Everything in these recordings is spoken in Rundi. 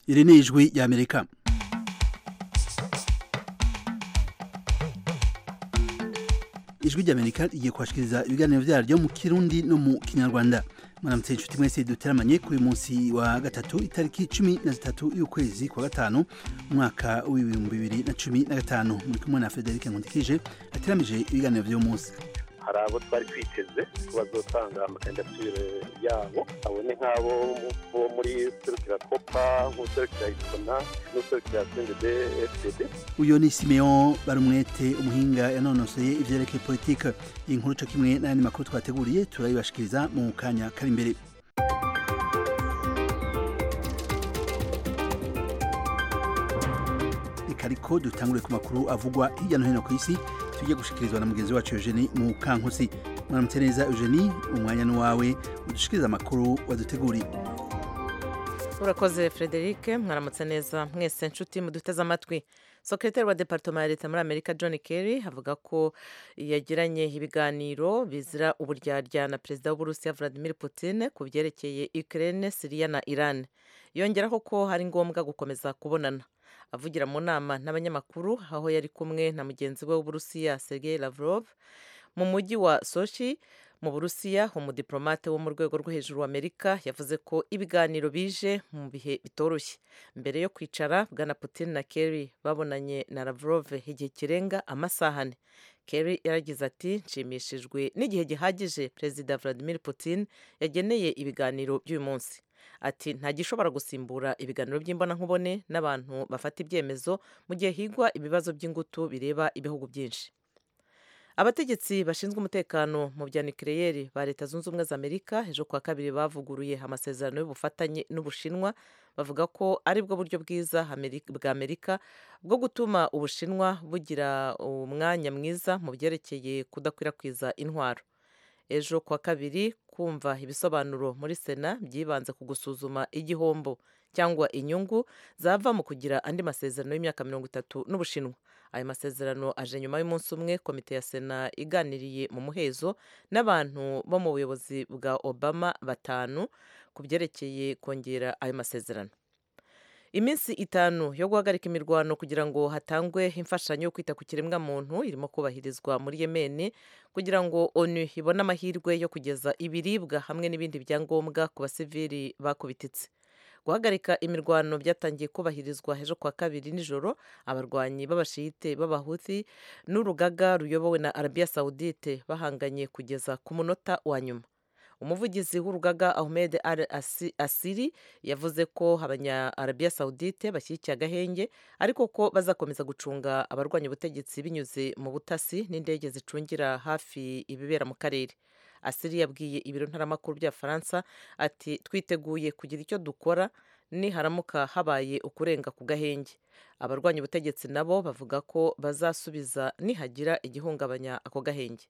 iri ni ijwi ry'amerika ijwi ry'amerika rigiye kubashikiriza ibiganiro vyaryo mu kirundi no mu kinyarwanda mwaramutse inshuti mwese duteramanye kuri munsi wa gatatu itariki cumi na zitatu y'ukwezi kwa gatanu umwaka w'ibihumbi bibiri na cumi na gatanu muri kumwe na frederic nkundikije ateramije ibiganiro vy'uyu munsi hari abo twari twiteze ko bazotanga amakandidatire yabo abo ni nk'abo bo muri serukira kopa nk'userukira isona n'userukira sendede fdd uyu ni simeon barumwete umuhinga yanonosoye ivyerekeye politike iyi nkuru co kimwe n'ayandi makuru twateguriye turayibashikiriza mu kanya kari imbere reka ariko dutangure ku makuru avugwa hirya no hino ku isi tujye gushikirizwa na mugenzi wacu Eugenie mu kankusi mwaramutse neza Eugenie umwanya ni wawe udushikiriza amakuru waduteguriye urakoze frederic mwaramutse neza mwese nshuti muduteze amatwi sekretari wa departoma ya leta muri amerika john kerry avuga ko yagiranye ibiganiro bizira uburyarya na perezida w'uburusiya vladimir putin ku byerekeye ukraine siriya na iran yongeraho ko hari ngombwa gukomeza kubonana avugira mu nama n'abanyamakuru aho yari kumwe na mugenzi we w'uburusiya sergei lavrov mu mujyi wa sochi mu burusiya umudiplomate wo mu rwego rwo hejuru w'amerika yavuze ko ibiganiro bije mu bihe bitoroshye mbere yo kwicara bwana putin na kerry babonanye na lavrov igihe kirenga amasaha ane kerry yaragize ati nshimishijwe n'igihe gihagije perezida vladimir putin yageneye ibiganiro by'uyu munsi ati nta gishobora gusimbura ibiganiro by'imbonankubone n'abantu bafata ibyemezo mu gihe higwa ibibazo by'ingutu bireba ibihugu byinshi abategetsi bashinzwe umutekano mu bya nukiliyeri ba leta zunze ubumwe za amerika ejo kuwa kabiri bavuguruye amasezerano y'ubufatanye n'ubushinwa bavuga ko ari bwo buryo bwiza bwa amerika bwo gutuma ubushinwa bugira umwanya mwiza mu byerekeye kudakwirakwiza intwaro ejo kuwa kabiri kumva ibisobanuro muri sena byibanze ku gusuzuma igihombo cyangwa inyungu zava mu kugira andi masezerano y'imyaka mirongo itatu n'ubushinwa ayo masezerano aje nyuma y'umunsi umwe komite ya sena iganiriye mu muhezo n'abantu bo mu buyobozi bwa obama batanu ku byerekeye kongera ayo masezerano iminsi itanu yo guhagarika imirwano kugira ngo hatangwe imfashanyo yo kwita ku kiremwamuntu irimo kubahirizwa muri yemeni kugira ngo onu ibone amahirwe yo kugeza ibiribwa hamwe n'ibindi byangombwa ku basivili bakubititse guhagarika imirwano byatangiye kubahirizwa ejo kwa kabiri nijoro abarwanyi b'abashiyite b'abahuthi n'urugaga ruyobowe na arabiya sawudite bahanganye kugeza ku munota wa nyuma umuvugizi w'urugaga ahmed al asiri yavuze ko abanya arabiya sawudite bashyigikiye agahenge ariko ko bazakomeza gucunga abarwanya ubutegetsi binyuze mu butasi n'indege zicungira hafi ibibera mu karere asiri yabwiye ibiro ntaramakuru bya faransa ati twiteguye kugira icyo dukora niharamuka habaye ukurenga ku gahenge abarwanya ubutegetsi nabo bavuga ko bazasubiza nihagira igihungabanya ako gahenge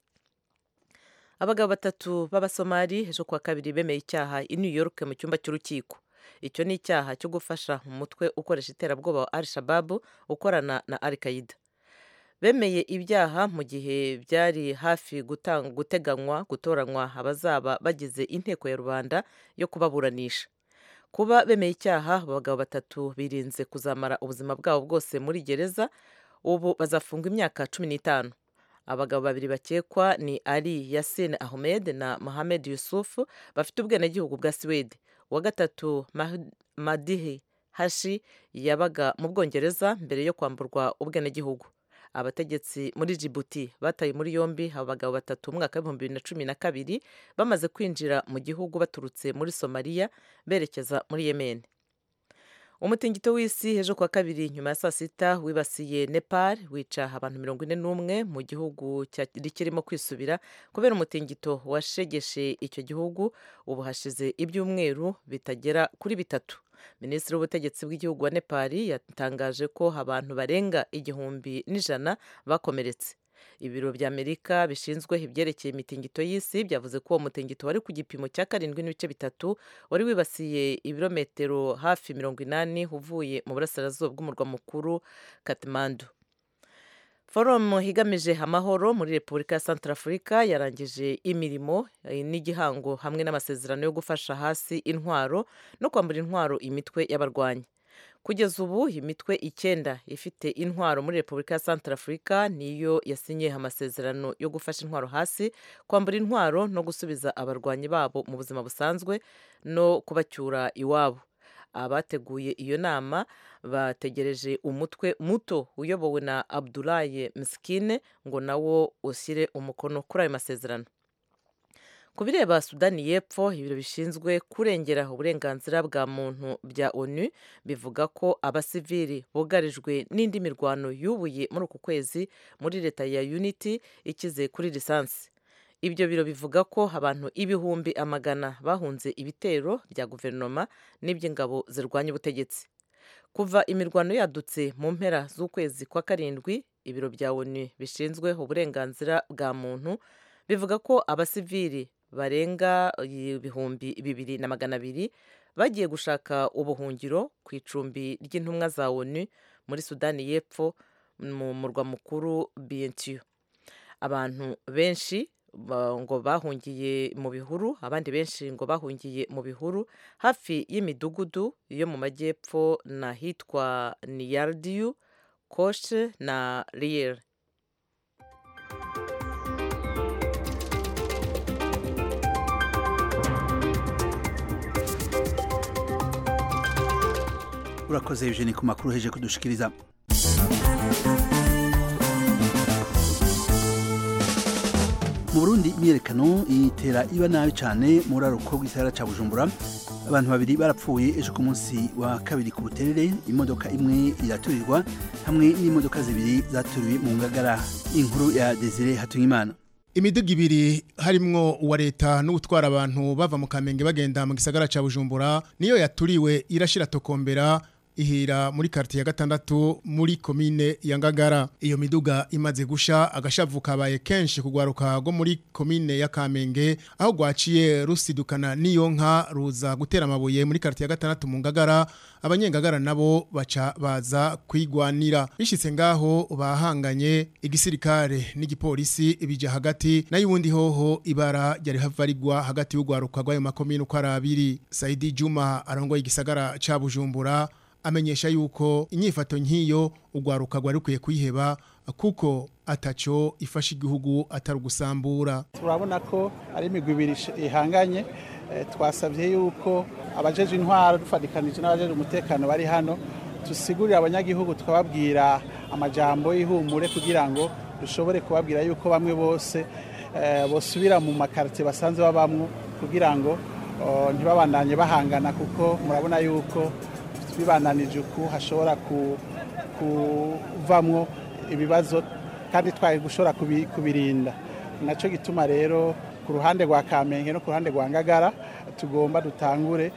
abagabo batatu b'abasomali ejo kuwa kabiri bemeye icyaha i new york mu cyumba cy'urukiko icyo ni icyaha cyo gufasha umutwe ukoresha iterabwoba wa al shababu ukorana na al qaida bemeye ibyaha mu gihe byari hafi guteganywa gutoranywa abazaba bagize inteko ya rubanda yo kubaburanisha kuba bemeye icyaha abagabo batatu birinze kuzamara ubuzima bwabo bwose muri gereza ubu bazafunga imyaka cumi n'itanu abagabo babiri bakekwa ni ali yasin ahmed na mohamed yusuf bafite ubwenegihugu bwa siwede uwa gatatu madihi hashi yabaga mu bwongereza mbere yo kwamburwa ubwenegihugu abategetsi muri Djibouti bataye muri yombi abagabo batatu mu mwaka w'ibihumbi bibiri na cumi na kabiri bamaze kwinjira mu gihugu baturutse muri somaliya berekeza muri yemen umutingito w'isi ejo kuwa kabiri nyuma ya saa sita wibasiye nepal wica abantu mirongo ine n'umwe mu gihugu kirimo kwisubira kubera umutingito washegeshe icyo gihugu ubu hashize ibyumweru bitagera kuri bitatu minisitiri w'ubutegetsi bw'igihugu wa nepal yatangaje ko abantu barenga igihumbi n'ijana bakomeretse ibiro bya amerika bishinzwe ibyerekeye imitingito y'isi byavuze ko uwo mutingito wari ku gipimo cya karindwi n'ibice bitatu wari wibasiye ibirometero hafi mirongo inani uvuye mu burasirazuba bw'umurwa mukuru katimandu forumu igamije amahoro muri repubulika ya santarafurika yarangije imirimo n'igihango hamwe n'amasezerano yo gufasha hasi intwaro no kwambura intwaro imitwe y'abarwanyi kugeza ubu imitwe icyenda ifite intwaro muri repubulika ya Centrafrica niyo yasinye amasezerano yo gufasha intwaro hasi kwambura intwaro no gusubiza abarwanyi babo mu buzima busanzwe no kubacyura iwabo abateguye iyo nama bategereje umutwe muto uyobowe na abdulaye miskine ngo nawo ushyire umukono kuri ayo masezerano ku bireba sudani y'epfo ibiro bishinzwe kurengera uburenganzira bwa muntu bya onu bivuga ko abasivili bugarijwe n'indi mirwano yubuye muri uku kwezi muri leta ya unity ikize kuri lisansi ibyo biro bivuga ko abantu ibihumbi amagana bahunze ibitero bya guverinoma n'iby'ingabo zirwanya ubutegetsi kuva imirwano yadutse mu mpera z'ukwezi kwa karindwi ibiro bya onu bishinzwe uburenganzira bwa muntu bivuga ko abasivili barenga ibihumbi bibiri na magana abiri bagiye gushaka ubuhungiro ku icumbi ry'intumwa za onu muri sudani y'epfo mu murwa mukuru bientiyo abantu benshi ngo bahungiye mu bihuru abandi benshi ngo bahungiye mu bihuru hafi y'imidugudu yo mu majyepfo n'ahitwa niyardiyu koshe na riyeri urakoze eugene ku makuru heje kudushikiriza mu burundi imyerekano itera iba nabi cyane mu buraruko bw'isahara cya bujumbura abantu babiri barapfuye ejo ku munsi wa kabiri ku buterere imodoka imwe iraturirwa hamwe n'imodoka zibiri zaturiwe mu ngagara inkuru ya desire hatungimana imiduga ibiri harimwo uwa leta n'utwara abantu bava mu kamenge bagenda mu gisagara ca bujumbura niyo yaturiwe irashira tokombera ihira muri quartier ya gatandatu muri komine ya Ngagara iyo miduga imaze gusha agashavu kabaye kenshi kugwaruka go muri komine ya Kamenge aho gwaciye rusidukana niyo nka ruza gutera amabuye muri quartier ya gatandatu mu Ngagara abanyengagara nabo baca baza kwigwanira bishitse ngaho bahanganye igisirikare n'igipolisi ibija hagati nayo ubundi hoho ibara ryari havarigwa hagati y'ugwaruka rw'ayo makomine uko ari abiri Saidi Juma arongoye igisagara ca Bujumbura amenyesha yuko inyifato nk'iyo ugwaruka rwari rukwiye kuyiheba kuko ataco ifasha igihugu atari ugusambura turabona ko ari imigwi ibiri ihanganye twasabye yuko abajeje intwaro dufatikanije n'abajeje umutekano bari hano tusigurira abanyagihugu tukababwira amajambo y'ihumure kugira ngo dushobore kubabwira yuko bamwe bose bosubira mu makarite basanzwe babamwo kugira ngo ntibabandanye bahangana kuko murabona yuko bibananije uku hashobora kuvamwo ibibazo kandi twari gushobora kubirinda nacyo gituma rero ku ruhande rwa kamenge no ku ruhande rwa ngagara tugomba dutangure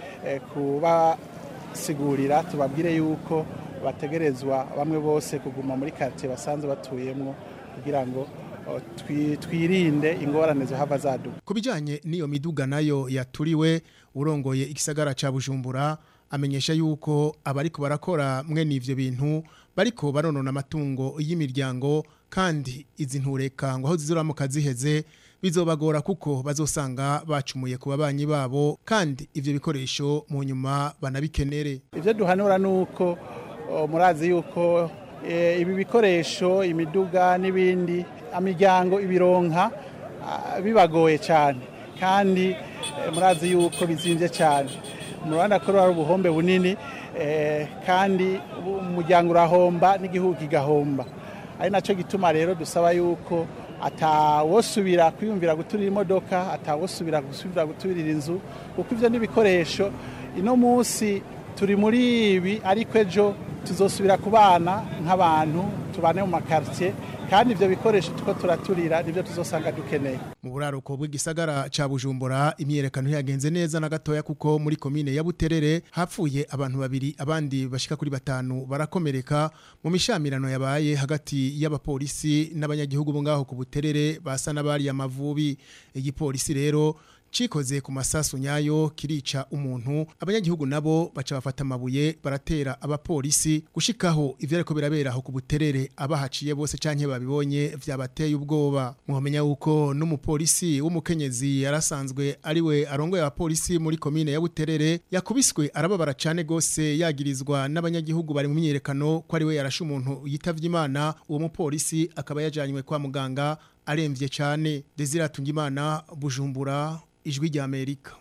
kubasigurira tubabwire yuko bategerezwa bamwe bose kuguma muri karitsiye basanzwe batuyemo kugira ngo twirinde ingorane zohava zaduka ku bijyanye n'iyo miduga nayo yaturiwe urongoye igisagara cya bujumbura amenyesha yuko abariko barakora mwene ivyo bintu bariko baronona amatungo y'imiryango kandi izi ntureka ngo aho zizoramuka ziheze bizobagora kuko bazosanga bacumuye ku babanyi babo kandi ivyo bikoresho mu nyuma banabikenere ivyo duhanura nuko murazi yuko e, ibi bikoresho imiduga n'ibindi imiryango ibironka bibagoye cyane kandi e, murazi yuko bizimvye cyane murabona ko ari ubuhombe bunini kandi umuryango urahomba n'igihugu kigahomba ari nacyo gituma rero dusaba yuko atawosubira kwiyumvira guturira imodoka atawosubira gusubira guturira inzu kuko ibyo n'ibikoresho ino munsi turi muri ibi ariko ejo tuzosubira ku bana nk'abantu tubane mu makaritsiye kandi ibyo bikoresho tuko turaturira nibyo tuzosanga dukeneye mu buraruko bw'igisagara ca Bujumbura imyerekano yagenze neza na gatoya kuko muri komine ya Buterere hapfuye abantu babiri abandi bashika kuri batanu barakomereka mu mishamirano yabaye hagati y'abapolisi n'abanyagihugu bo ngaho ku Buterere basa n'abari amavubi igipolisi rero cikoze ku masasu nyayo kirica umuntu abanyagihugu nabo baca bafata amabuye baratera abapolisi gushikaho ivyo ariko birabera aho ku buterere abahaciye bose canke babibonye vyabateye ubwoba muhamenya yuko n'umupolisi w'umukenyezi yarasanzwe ariwe arongoye abapolisi muri komine ya Buterere yakubiswe arababara cane gose yagirizwa n'abanyagihugu bari mu myiyerekano ko ariwe yarashe umuntu yitavye Imana uwo mupolisi akaba yajanywe kwa muganga aremvye cane Desire Tungimana Bujumbura ijwi rya Amerika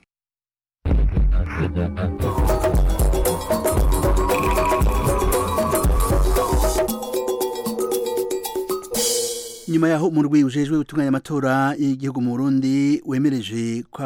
nyuma yaho umurwi ujejwe gutunganya amatora y'igihugu mu Burundi wemereje ko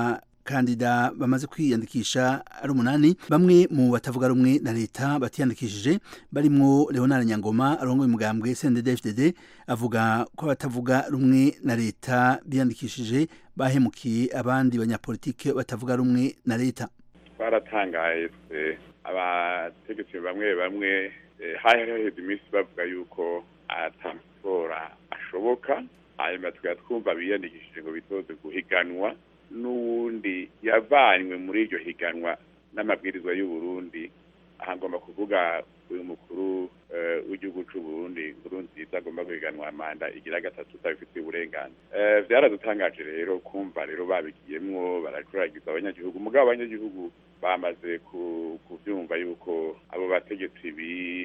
abakandida bamaze kwiyandikisha ari umunani bamwe mu batavuga rumwe na leta batiyandikishije barimwo Leonard Nyangoma arongoye umugambwe CNDD-FDD avuga ko abatavuga rumwe na leta biyandikishije bahemukiye abandi banyapolitike batavuga rumwe na leta twaratangaye twe abategetsi bamwe bamwe hari haheze iminsi bavuga yuko atamatora ashoboka hanyuma tukaba twumva biyandikishije ngo bitoze guhiganwa n'uwundi yavanywe muri iryo higanwa n'amabwirizwa y'uburundi aha ngomba kuvuga uyu mukuru w'igihugu c'uburundi nkuru nziza agomba guhiganwa manda igira gatatu utabifitiye uburenganzira byaradutangaje rero kumva rero babigiyemwo baracuragiza abanyagihugu mugabo abanyagihugu bamaze kubyumva yuko abo bategetsi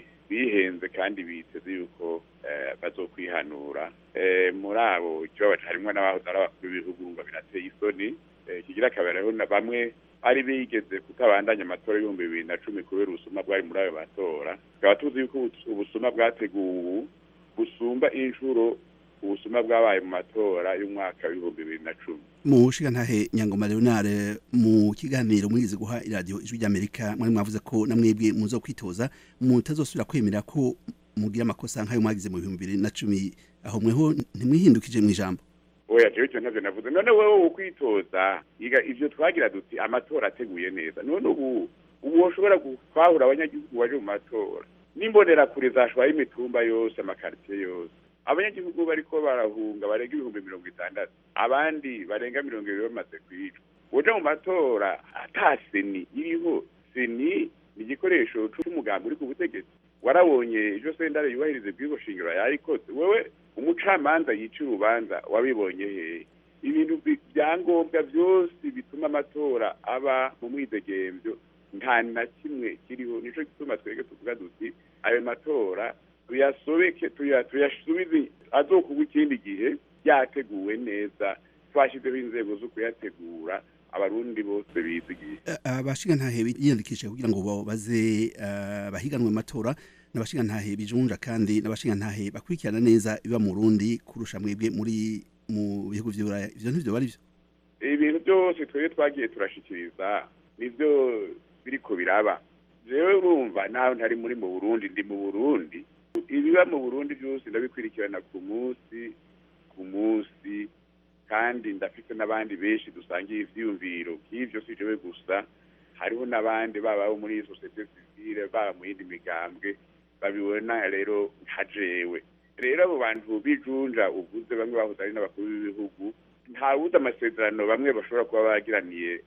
bihenze kandi biteze yuko bazokwihanura muri abo ikibabaje harimwo n'abahoze ari abakuru b'ibihugu ngo birateye isoni kigira kabera rero bamwe bari bigeze kutabandanya amatora y'ibihumbi bibiri na cumi kubera ubusuma bwari muri ayo matora tukaba tuzi yuko ubusuma bwateguwe ubu busumba inshuro ubusuma bwabaye mu matora y'umwaka w'ibihumbi bibiri na cumi mu ntahe nyangoma leonard mu kiganiro mwize guha iradiyo ijwi ry'amerika mwari mwavuze ko namwebwe muzo kwitoza mutazosubira kwemera ko mugira amakosa nk'ayo mwagize mu bihumbi bibiri na cumi aho mweho ntimwihindukije mu ijambo oya jewe icyo ntavyo navuze none wewe ukwitoza iga ivyo twagira duti amatora ateguye neza none ubu ubu woshobora kwahura abanyagihugu baje mu matora n'imbonera kure zashwaye imitumba yose amakaritiye yose abanyagihugu bariko barahunga barenga ibihumbi mirongo itandatu abandi barenga mirongo ibiri bamaze kwicwa uja mu matora ata seni iriho seni ni igikoresho c'umugambi uri ku butegetsi warabonye ejo sentare yubahiriza ibwirizwa shingiro yarikoze wewe umucamanza yica urubanza wabibonye hehe ibintu byangombwa byose bituma amatora aba mu mwidegemvyo nta na kimwe kiriho nico gituma twebwe tuvuga duti ayo matora tuyasobeke tuyasubize azokugwa ikindi gihe yateguwe neza twashyizeho inzego zo kuyategura abarundi bose bizigiye abashinga ntahe yiyandikishije kugira ngo baze bahiganwe amatora n'abashinga ntahe bijunja kandi n'abashinga ntahe bakurikirana neza biba mu Burundi kurusha mwebwe muri mu bihugu vy'Uburaya ivyo ntivyo bari byo ibintu byose twebwe twagiye turashikiriza nivyo biriko biraba jewe urumva naho ntari muri mu Burundi ndi mu Burundi ibiba mu Burundi byose ndabikurikirana ku munsi ku munsi kandi ndafite n'abandi benshi dusangiye ivyiyumviro by'ivyo si jewe gusa hariho n'abandi baba bo muri societe civile baba mu yindi migambwe babibona rero nka jewe rero abo bantu bijunja uvuze bamwe bahoze ari n'abakuru b'ibihugu ntawuzi amasezerano bamwe bashobora kuba bagiraniye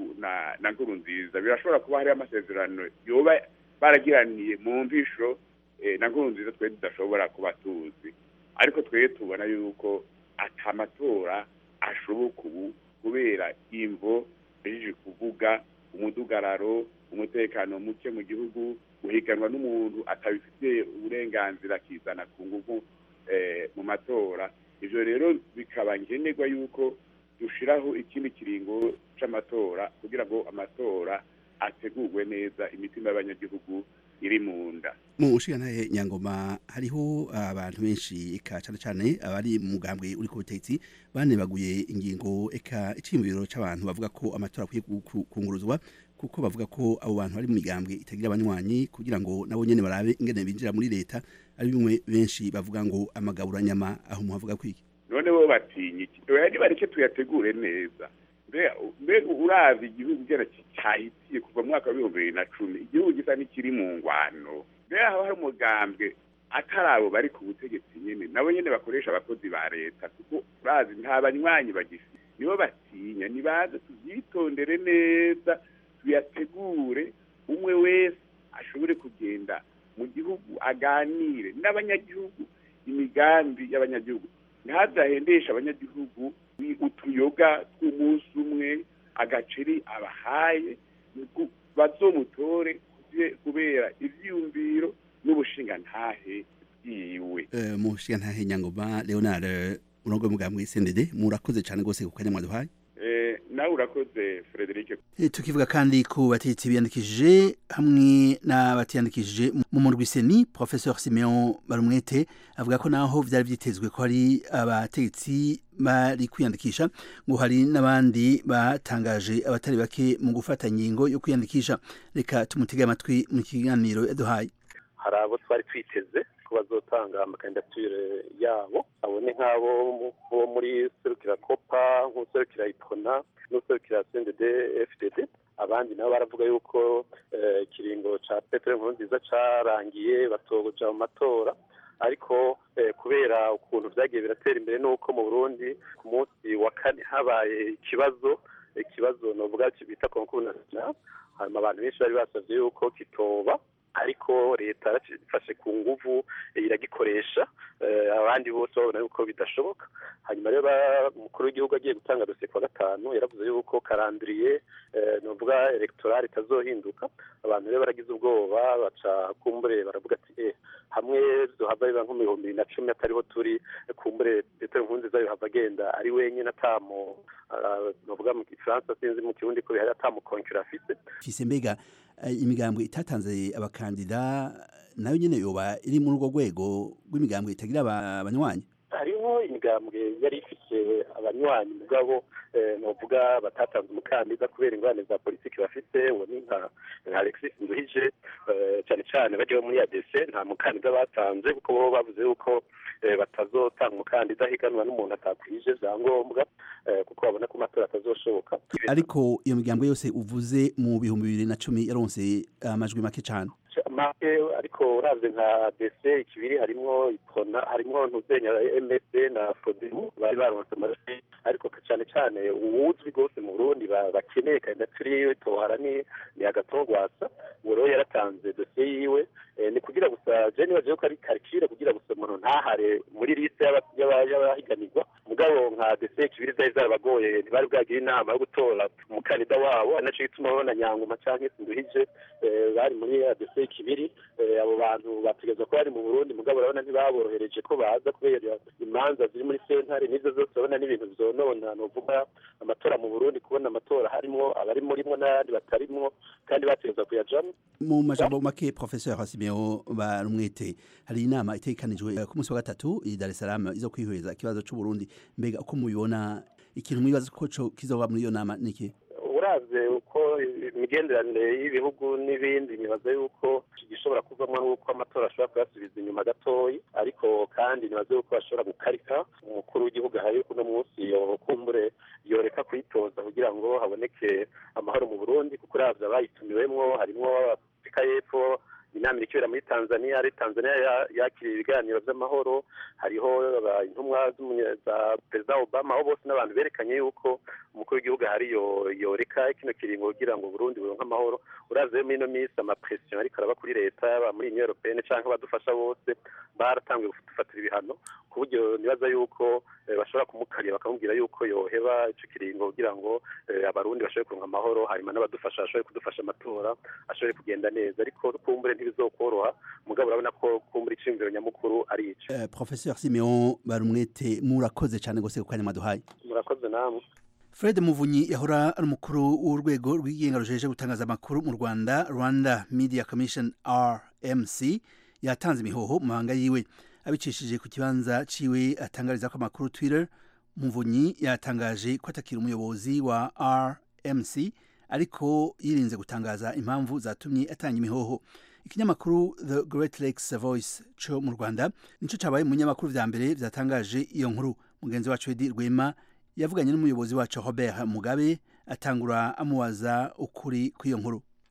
na na nkuru nziza birashobora kuba hariho amasezerano yoba baragiraniye mu mvisho na nkuru nziza twe tudashobora kuba tuzi ariko twebwe tubona yuko ata amatora ashoboka ubu kubera imvo bejeje kuvuga umudugararo umutekano muke mu gihugu guhiganwa n'umuntu atabifitiye uburenganzira akizana ku nguvu mu matora ivyo rero bikaba nkenerwa yuko dushiraho ikindi kiringo c'amatora kugira ngo amatora ategurwe neza imitima y'abanyagihugu iri mu nda mu ntahe nyangoma hariho abantu benshi eka cyane cyane abari mu mugambwe uri ku butegetsi banebaguye ingingo eka iciyumviro c'abantu bavuga ko amatora akwiye kunguruzwa kuko bavuga ko abo bantu bari mu migambwe itagira abanywanyi kugira ngo nabo nyene barabe ingene binjira muri leta ari bimwe benshi bavuga ngo amagaburanyama aho muhavuga kwiki none bo batinye iki oya nibareke tuyategure neza mbega urazi igihugu gera cyahitiye kuva mu mwaka w'ibihumbi bibiri na cumi igihugu gisa n'ikiri mu ngwano mbega haba hari umugambwe atari abo bari ku butegetsi nyene nabo nyene bakoresha abakozi ba leta kuko urazi nta banywanyi bagifite nibo batinya nibaze tubyitondere neza tuyategure umwe wese ashobore kugenda mu gihugu aganire n'abanyagihugu imigambi y'abanyagihugu ntazahendeshe abanyagihugu utuyoga tw'umunsi umwe agaceri abahaye bazomutore kubera ivyiyumviro n'ubushingantahe bwiwe mu bushingantahe nyangoma leonard urongo mugambwe sendede murakoze cyane rwose ku kanya mwaduhaye nawe urakoze frederic tukivuga kandi ku bategetsi biyandikishije hamwe n'abatiyandikishije mu murwi seni professeur simeon barumwete avuga ko naho vyari vyitezwe ko hari abategetsi bari kwiyandikisha ngo hari n'abandi batangaje abatari bake mu gufata ingingo yo kwiyandikisha reka tumutege amatwi mu kiganiro yaduhaye hari abo twari twiteze ko bazotanga amakandidatire yabo abo ni nk'abo bo muri serukira kopa nk'userukira ipona n'userukira sendede fdd abandi nabo baravuga yuko ikiringo ca petero nkuru nziza carangiye batoja mu matora ariko kubera ukuntu vyagiye biratera imbere n'uko mu burundi ku munsi wa kane habaye ikibazo ikibazo novuga bita konkuru national hanyuma abantu benshi bari basavye yuko kitoba ariko leta yarafashe ku nguvu iragikoresha abandi bose babona yuko bidashoboka hanyuma rero umukuru w'igihugu agiye gutanga dosiye kuwa gatanu yaravuze yuko karandiriye novuga electorale itazohinduka abantu rero baragize ubwoba baca kumbure baravuga ati eh hamwe zohava biba nko mu bihumbi bibiri na cumi atariho turi kumbure petero nkurunziza yohava agenda ari wenyine atamo novuga mu gifaransa sinzi mu kirundi ko bihari atamukonkura afise fise mbega imigambwe itatanze abakandida nayo nyene yoba iri muri urwo rwego rw'imigambwe itagira abanywanyi hariho imigambwe yari ifise abanywanyi mugabo novuga batatanze umukandida kubera ingorane za politiki bafite uwo ni nka alexis nduhije cyane cyane bajya muri adc nta mukandida batanze kuko bo bavuze yuko batazotanga umukandida higanwa n'umuntu atakwije vyangombwa kuko babona ko amatora atazoshoboka ariko iyo migambwe yose uvuze mu bihumbi bibiri na cumi yaronse amajwi make cane make ariko uravye nka dc ikibiri harimwo ipona harimwo ntuzenya msd na fodemu bari baronse amajwi ariko cane cane uwuzwi rwose mu burundi bakeneye kandidatire yiwe tohara ni ni agatongwasa uwo rero yaratanze dosiye yiwe ni kugira gusa je nibaje yuko ari karikire kugira gusa umuntu ntahare muri liste y'abahiganirwa mugabo nka dc kibiri zari zarabagoye ntibari bwagira inama yo gutora umukandida wabo ari naco gituma babona nyangoma canke sinduhije bari muri adc kibiri abo bantu bategerezwa ko bari mu burundi mugabo urabona ntibaborohereje ko baza kubera imanza ziri muri sentare n'izo zose urabona n'ibintu bizonona novuga amatora mu burundi kubona amatora harimwo abari murimwo n'abandi batarimwo kandi bategerezwa kuyajamwo mu majambo make professeur hasimeo barumwete hari inama itegekanijwe ku munsi wa gatatu i dar es salaam izo kwihweza ikibazo c'uburundi mbega uko mubibona ikintu mwibaza ko kizoba muri iyo nama niki uravye uko imigenderanire y'ibihugu n'ibindi nibaza yuko gishobora kuvamwo n'uko amatora ashobora kuyasubiza inyuma gatoyi ariko kandi nibaza yuko bashobora gukarika umukuru w'igihugu ahari kuno munsi yokumbure yoreka kuyitoza kugira ngo haboneke amahoro mu burundi kuko uravye abayitumiwemwo harimwo afurika y'epfo inama iri kubera muri tanzania ari tanzania yakiriye ibiganiro by'amahoro hariho intumwa za perezida obama aho bose n'abantu berekanye yuko umukuru w'igihugu ahari yoreka kino kiringo kugira ngo burundi buronke amahoro uraze muri ino minsi amapresiyo ariko araba kuri leta yaba muri union européenne canke abadufasha bose baratanguye gufatira ibihano ku buryo nibaza yuko bashobora kumukarira bakamubwira yuko yoheba ico kiringo kugira ngo abarundi bashobore kuronka amahoro hanyuma n'abadufasha bashobore kudufasha amatora ashobore kugenda neza ariko kumbure ntibizokoroha mugabo urabona ko kumbura iciyumviro nyamukuru ari ico uh, professeur simeon barumwete murakoze cane gose ku kanya mwaduhaye murakoze namwe fred muvunyi yahora ari umukuru w'urwego rw'igenga rujeje gutangaza amakuru mu rwanda rwanda media commission rmc yatanze imihoho mu mahanga yiwe abicishije ku kibanza ciwe atangariza ko amakuru twitter muvunyi yatangaje ko atakira umuyobozi wa rmc ariko yirinze gutangaza impamvu zatumye atanga imihoho ikinyamakuru the great lakes voice co mu rwanda nico cabaye mu nyamakuru vya mbere vyatangaje iyo nkuru mugenzi wacu edi rwema yavuganye n'umuyobozi wacu robert mugabe atangura amubaza ukuri kw'iyo nkuru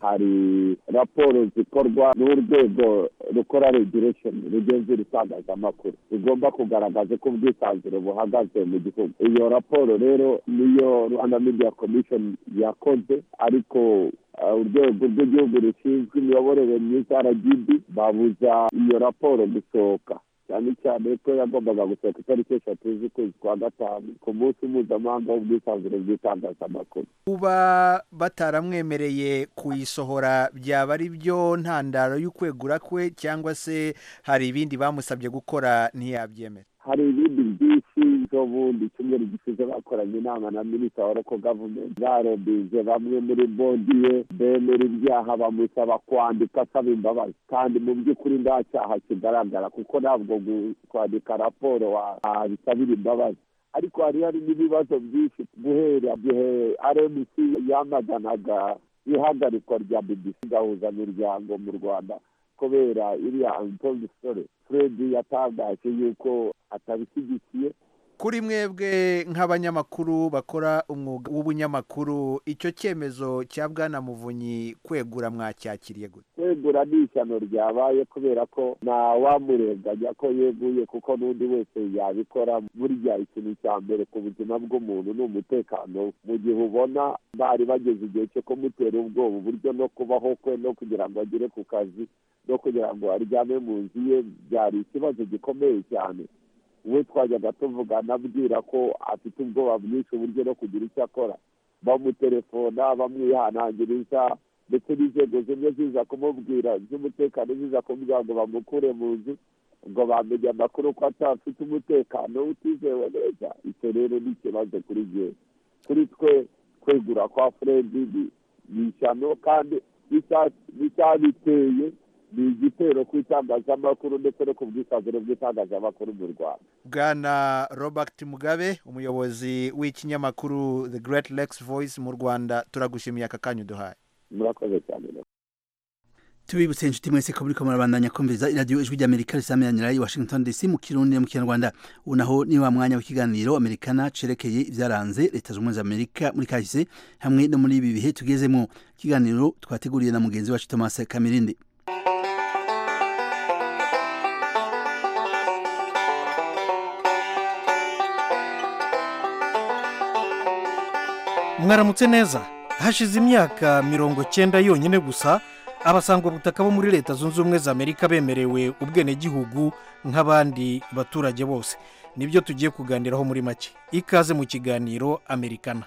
hari raporo zikorwa n'urwego rukora regulation rugenzura itangazamakuru rugomba kugaragaza ko ubwisanzure buhagaze mu gihugu iyo raporo rero niyo rwanda media commission yakoze ariko urwego rw'igihugu rushinzwe imiyoborere myiza rgb babuza iyo raporo gusohoka cyane cyane ko yagombaga gusohoka itariki eshatu z'ukwezi kwa gatanu ku munsi mpuzamahanga w'ubwisanzure bw'itangazamakuru kuba bataramwemereye kuyisohora byaba ari byo ntandaro y'ukwegura kwe cyangwa se hari ibindi bamusabye gukora ntiyabyemera hari ibindi byinshi ejo bundi icyumweru gishize bakoranye inama na minisita wa roko gavumenti barobije bamwe muri bodi ye bemera ibyaha bamusaba kwandika asaba imbabazi kandi mu by'ukuri nta cyaha kigaragara kuko ntabwo kwandika raporo bisabira imbabazi ariko hari hari n'ibibazo byinshi guhera igihe rmc yamaganaga ihagarikwa rya bbc gahuzamiryango mu rwanda kubera iriya antondi sore fred yatangaje yuko atabishyigikiye kuri mwebwe nk'abanyamakuru bakora umwuga w'ubunyamakuru icyo cyemezo cya bwana muvunyi kwegura mwacyakiriye gute kwegura ni ishyano ryabaye kubera ko nta wamurenganya ko yeguye kuko n'undi wese yabikora burya ikintu cya mbere ku buzima bw'umuntu ni umutekano mu gihe ubona bari bageze igihe cyo kumutera ubwoba uburyo no kubaho kwe no kugira ngo agere ku kazi no kugira ngo aryame mu nzu ye byari ikibazo gikomeye cyane we twajyaga tuvugana abwira ko afite ubwoba bwinshi uburyo no kugira icyo akora bamutelefona bamwihanangiriza ndetse n'inzego zimwe ziza kumubwira z'umutekano ziza kumubwira ngo bamukure mu nzu ngo bamenye amakuru ko atafite umutekano utizewe neza icyo rero ni ikibazo kuri jye kuri twe kwegura kwa furedi ni ishyano kandi n'icyabiteye ni igitero ku itangazamakuru ndetse no ku bwisanzure bw'itangazamakuru mu rwanda bwana robert mugabe umuyobozi w'ikinyamakuru the great lakes voice mu rwanda turagushimiye aka kanya uduhaye murakoze cyane tubibutse inshuti mwese ko buriko murabandanya kumviriza iradiyo ijwi ry'amerika risameranira i washington dc mu kirundi no mu kinyarwanda ubu naho ni wa mwanya w'ikiganiro amerikana cerekeye ibyaranze leta zunze ubumwe za amerika muri kahise hamwe no muri ibi bihe tugezemo ikiganiro twateguriye na mugenzi wacu thomas kamirindi mwaramutse neza hashize imyaka mirongo cyenda yonyine gusa abasangwabutaka bo muri leta zunze ubumwe za amerika bemerewe ubwenegihugu nk'abandi baturage bose nibyo tugiye kuganiraho muri make ikaze mu kiganiro amerikana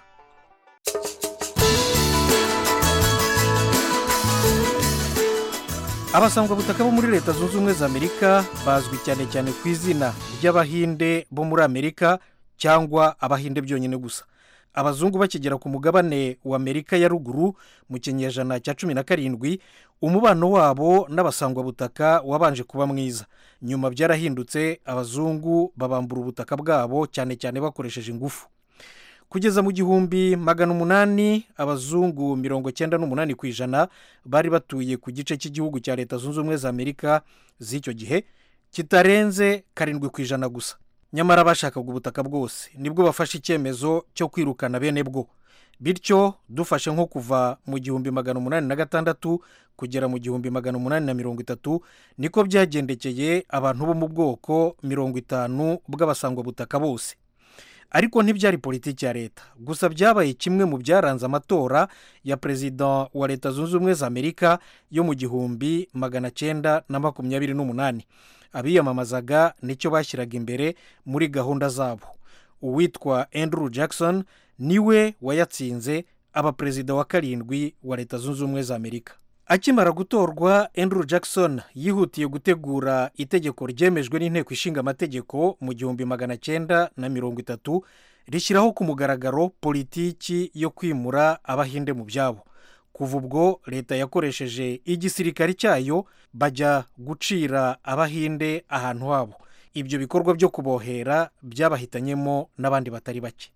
abasangwabutaka bo muri leta zunze ubumwe za amerika bazwi cyane cyane ku izina ry'abahinde bo muri amerika cyangwa abahinde byonyine gusa abazungu bakigera ku mugabane wa amerika ya ruguru mu kinyejana cya cumi na karindwi umubano wabo n'abasangwabutaka wabanje kuba mwiza nyuma byarahindutse abazungu babambura ubutaka bwabo cyane cyane bakoresheje ingufu kugeza mu gihumbi magana umunani abazungu mirongo cyenda n'umunani ku ijana bari batuye ku gice cy'igihugu cya leta zunze ubumwe za amerika z'icyo gihe kitarenze karindwi ku ijana gusa nyamara bashakaga ubutaka bwose nibwo bafashe icyemezo cyo kwirukana bene bwo bityo dufashe nko kuva mu gihumbi magana umunani na gatandatu kugera mu gihumbi magana umunani na mirongo itatu niko byagendekeye abantu bo mu bwoko mirongo itanu bw'abasangwabutaka bose ariko ntibyari politiki ya leta gusa byabaye kimwe mu byaranze amatora ya perezida wa leta zunze ubumwe za amerika yo mu gihumbi magana cyenda na makumyabiri n'umunani abiyamamazaga nicyo bashyiraga imbere muri gahunda zabo uwitwa andrew jackson niwe wayatsinze aba perezida wa karindwi wa leta zunze ubumwe za amerika akimara gutorwa andrew jackson yihutiye gutegura itegeko ryemejwe n'inteko ishinga amategeko mu gihumbi magana cyenda na mirongo itatu rishyiraho ku mugaragaro politiki yo kwimura abahinde mu byabo kuva ubwo leta yakoresheje igisirikare cyayo bajya gucira abahinde ahantu habo ibyo bikorwa byo kubohera byabahitanyemo n'abandi batari bake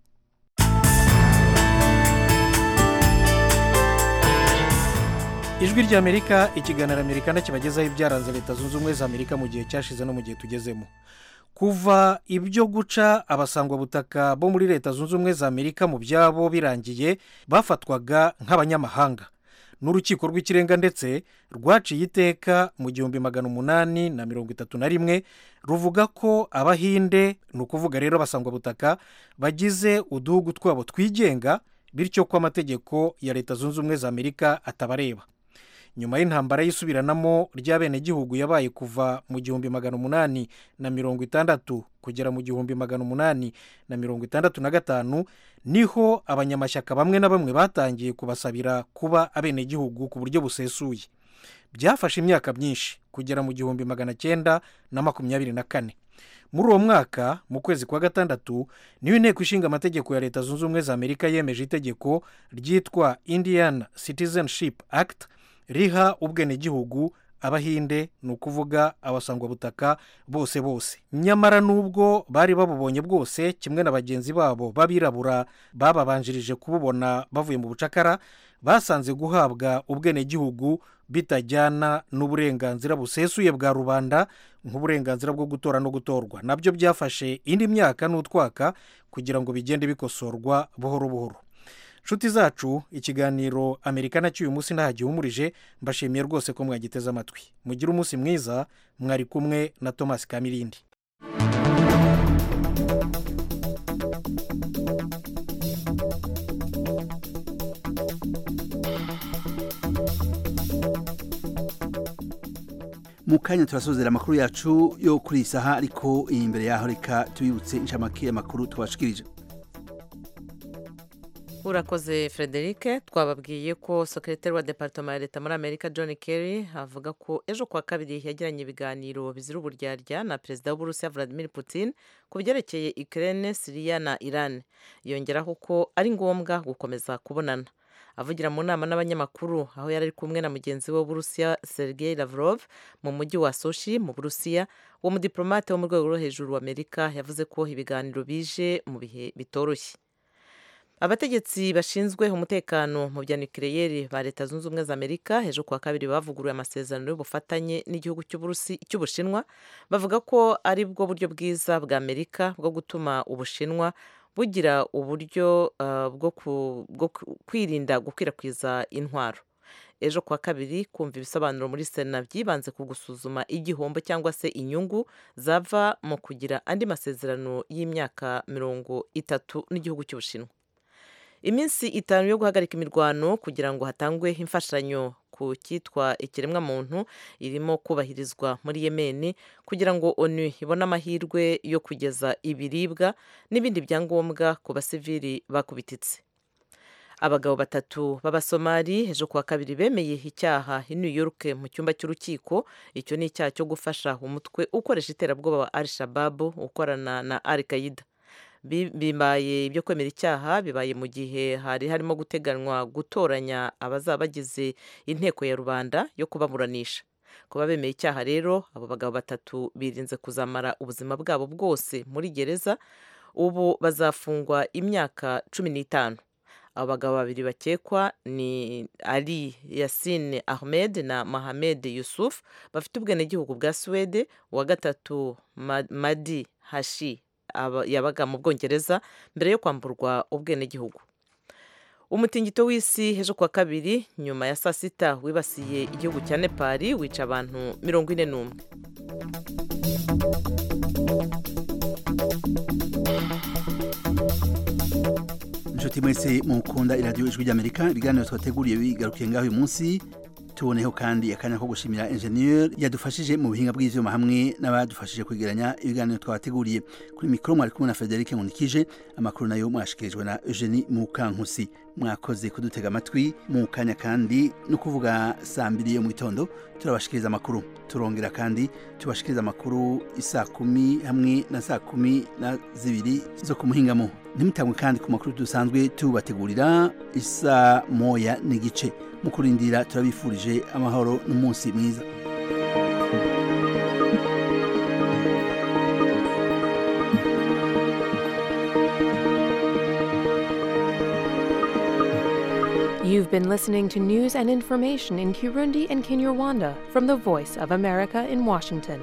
ijwi ry'amerika ikiganiro amerika kibagezaho ibyaranze leta zunze ubumwe za amerika mu gihe cyashize no mu gihe tugezemo kuva ibyo guca abasangwabutaka bo muri leta zunze ubumwe za amerika mu byabo birangiye bafatwaga nk'abanyamahanga n'urukiko rw'ikirenga ndetse rwaciye iteka mu gihumbi magana umunani na mirongo itatu na rimwe ruvuga ko abahinde ni ukuvuga rero abasangwabutaka bagize uduhugu twabo twigenga bityo ko amategeko ya leta zunze ubumwe za amerika atabareba nyuma y'intambara y'isubiranamo ry'abenegihugu yabaye kuva mu gihumbi magana umunani na mirongo itandatu kugera mu gihumbi magana umunani na mirongo itandatu na gatanu niho abanyamashyaka bamwe na bamwe batangiye kubasabira kuba abenegihugu ku buryo busesuye byafashe imyaka myinshi kugera mu gihumbi magana cyenda na makumyabiri na kane muri uwo mwaka mu kwezi kwa gatandatu niyo inteko ishinga amategeko ya leta zunze ubumwe za amerika yemeje itegeko ryitwa indian citizenship act riha ubwenegihugu abahinde ni ukuvuga abasangwabutaka bose bose nyamara n'ubwo bari babubonye bwose kimwe na bagenzi babo b'abirabura bababanjirije kububona bavuye mu bucakara basanze guhabwa ubwenegihugu bitajyana n'uburenganzira busesuye bwa rubanda nk'uburenganzira bwo gutora no gutorwa nabyo byafashe indi myaka n'utwaka kugira ngo bigende bikosorwa buhoro buhoro nshuti zacu ikiganiro amerika nacyo uyu munsi ntaho gihumurije mbashimiye rwose ko mwagiteze amatwi mugire umunsi mwiza mwari kumwe na thomas kamirindi mu kanya turasozera amakuru yacu yo kuri iyi saha ariko imbere yaho reka tubibutse inshamake y'amakuru twashikirije urakoze frederic twababwiye ko sekretari wa departoma ya leta muri amerika john kerry avuga ko ejo kuwa kabiri yagiranye ibiganiro bizira uburyarya na perezida w'uburusiya vladimir putin ku byerekeye ukraine siriya na iran yongeraho ko ari ngombwa gukomeza kubonana avugira mu nama n'abanyamakuru aho yari ari kumwe na mugenzi we w'uburusiya sergei lavrov mu mujyi wa soshi mu burusiya uwo mudiplomate wo mu rwego rwo hejuru wa amerika yavuze ko ibiganiro bije mu bihe bitoroshye abategetsi bashinzwe umutekano mu bya nukiliyeri ba leta zunze ubumwe za amerika ejo kuwa kabiri bavuguruye amasezerano y'ubufatanye n'igihugu cy'ubushinwa bavuga ko ari bwo buryo bwiza bwa amerika bwo gutuma ubushinwa bugira uburyo bwo kwirinda gukwirakwiza intwaro ejo kuwa kabiri kumva ibisobanuro muri sena byibanze ku gusuzuma igihombo cyangwa se inyungu zava mu kugira andi masezerano y'imyaka mirongo itatu n'igihugu cy'ubushinwa iminsi itanu yo guhagarika imirwano kugira ngo hatangwe imfashanyo ku cyitwa ikiremwamuntu irimo kubahirizwa muri yemeni kugira ngo onu ibone amahirwe yo kugeza ibiribwa n'ibindi byangombwa ku basivili bakubititse abagabo batatu b'abasomali ejo kuwa kabiri bemeye icyaha i new york mu cyumba cy'urukiko icyo ni icyaha cyo gufasha umutwe ukoresha iterabwoba wa al shababu ukorana na al qaida bibaye ibyo kwemera icyaha bibaye mu gihe hari harimo guteganywa gutoranya abazaba bagize inteko ya rubanda yo kubaburanisha kuba bemeye icyaha rero abo bagabo batatu birinze kuzamara ubuzima bwabo bwose muri gereza ubu bazafungwa imyaka cumi n'itanu abo bagabo babiri bakekwa ni ali yasine ahmed na mahamed yusuf bafite ubwenegihugu bwa suwede uwa gatatu madi hashi yabaga mu bwongereza mbere yo kwamburwa ubwenegihugu umutingito w'isi ejo kuwa kabiri nyuma ya saa sita wibasiye igihugu cya nepali wica abantu mirongo ine n'umwe inshuti mwese mukunda iradiyo ijwi ry'amerika ibiganiro twateguriye bigarukiye ngaho uyu munsi tuboneho kandi akanya ko gushimira enjeniyeri yadufashije mu buhinga bw'ibyuma hamwe n'abadufashije kwegeranya ibiganiro twabateguriye kuri mikoro mwari kumwe na frederic nkunikije amakuru nayo mwashikirijwe na eugenie mukankusi mwakoze kudutega amatwi mu kanya kandi no kuvuga saa mbiri yo mu gitondo turabashikiriza amakuru turongera kandi tubashikiriza amakuru isaa kumi hamwe na saa kumi na zibiri zo ku muhingamo ntimutangwe kandi ku makuru dusanzwe tubategurira isaa moya n'igice mu kurindira turabifurije amahoro n'umunsi mwiza You've been listening to news and information in Kirundi and Kinyarwanda from the Voice of America in Washington.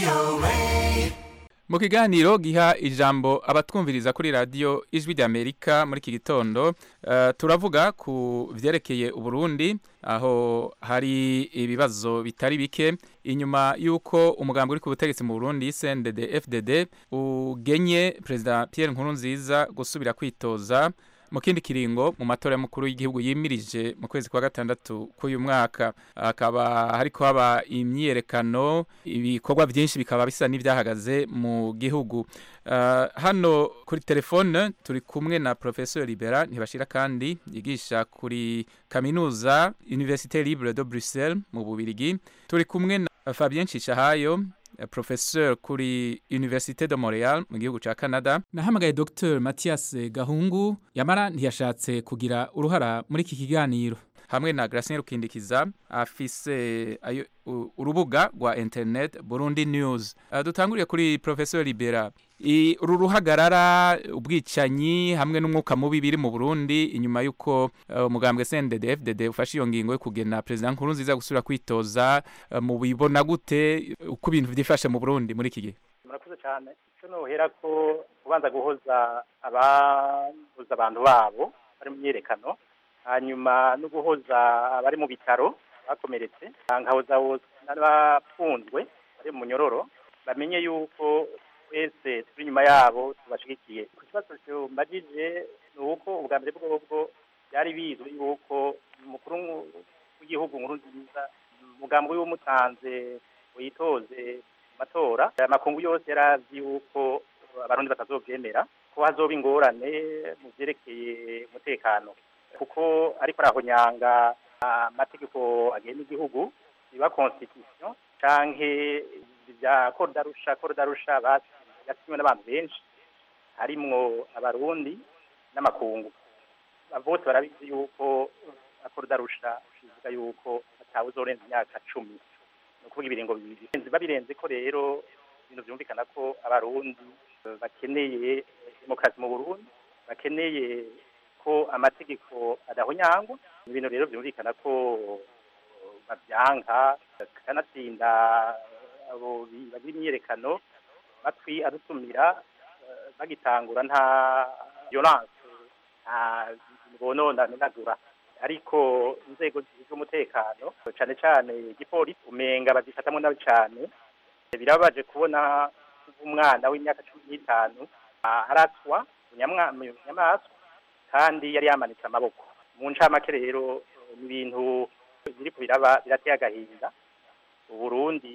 mu kiganiro giha ijambo abatwumviriza kuri radiyo ijwi ry'amerika muri iki gitondo eh, turavuga ku byerekeye uburundi aho hari ibibazo bitari bike inyuma y'uko umugambi uri ku butegetsi mu burundi cndd fdd ugenye perezida pierre nkurunziza gusubira kwitoza mu kindi kiringo mu matora y'umukuru w'igihugu yimirije mu kwezi kwa gatandatu k'uyu mwaka hakaba hariko haba imyiyerekano ibikorwa byinshi bikaba bisa n'ibyahagaze mu gihugu Uh, hano kuri telefone turi kumwe na professeur libera ntibashira kandi yigisha kuri kaminuza université libre de bruxelles mu bubirigi turi kumwe na fabien cishahayo professeur kuri Université de Montréal mu gihugu ca Canada nahamagaye Dr Mathias Gahungu yamara ntiyashatse kugira uruhara muri iki kiganiro hamwe na Gracien Rukindikiza afise ayo u- urubuga rwa internet Burundi News uh, dutanguriye kuri professeur Libera I- uru ruhagarara ubwicanyi hamwe n'umwuka mubi biri mu Burundi inyuma y'uko uh, umugambwe CNDD FDD ufashe iyo ngingo yo kugena president Nkurunziza gusubira kwitoza uh, mu bibona gute uko ibintu byifashe mu Burundi muri iki gihe murakoze cyane icyo nohera ko kubanza guhoza ababuza abantu babo bari mu myiyerekano hanyuma no guhoza abari mu bitaro bakomeretse nkahoza n'abafunzwe bari mu munyororo bamenye yuko twese turi inyuma yabo tubashigikiye ku kibazo cyumbagije ni uko ubwa mbere bwobwo byari bizwi yuko umukuru w'igihugu nkuru nziza umugambi w'umutanze witoze matora aya makungu yose yari azi yuko abarundi batazobyemera ko hazoba ingorane mu byerekeye umutekano kuko ariko arahonyanga amategeko agenga igihugu biba constitution canke bya korudarusha korudarusha yasinywe n'abantu benshi harimwo abarundi n'amakungu bose barabizi yuko akorudarusha bivuga yuko atawe uzorenza imyaka cumi ni ukuvuga ibiringo bibiri babirenze ko rero ibintu byumvikana ko abarundi bakeneye demokarasi mu burundi bakeneye ko amategeko adahonyangwa ni ibintu rero byumvikana ko babyanka kanatsinda abo bagira imyiyerekano matwi adutumira bagitangura nta violence nta bonona menagura ariko inzego z'umutekano cyane cyane igipolisi umenga bazifatamo nabi cyane birababaje kubona umwana w'imyaka cumi n'itanu aratswa inyamaswa kandi yari yamanitse amaboko mu ncamake rero ni ibintu biri ku biraba birateye agahinda uburundi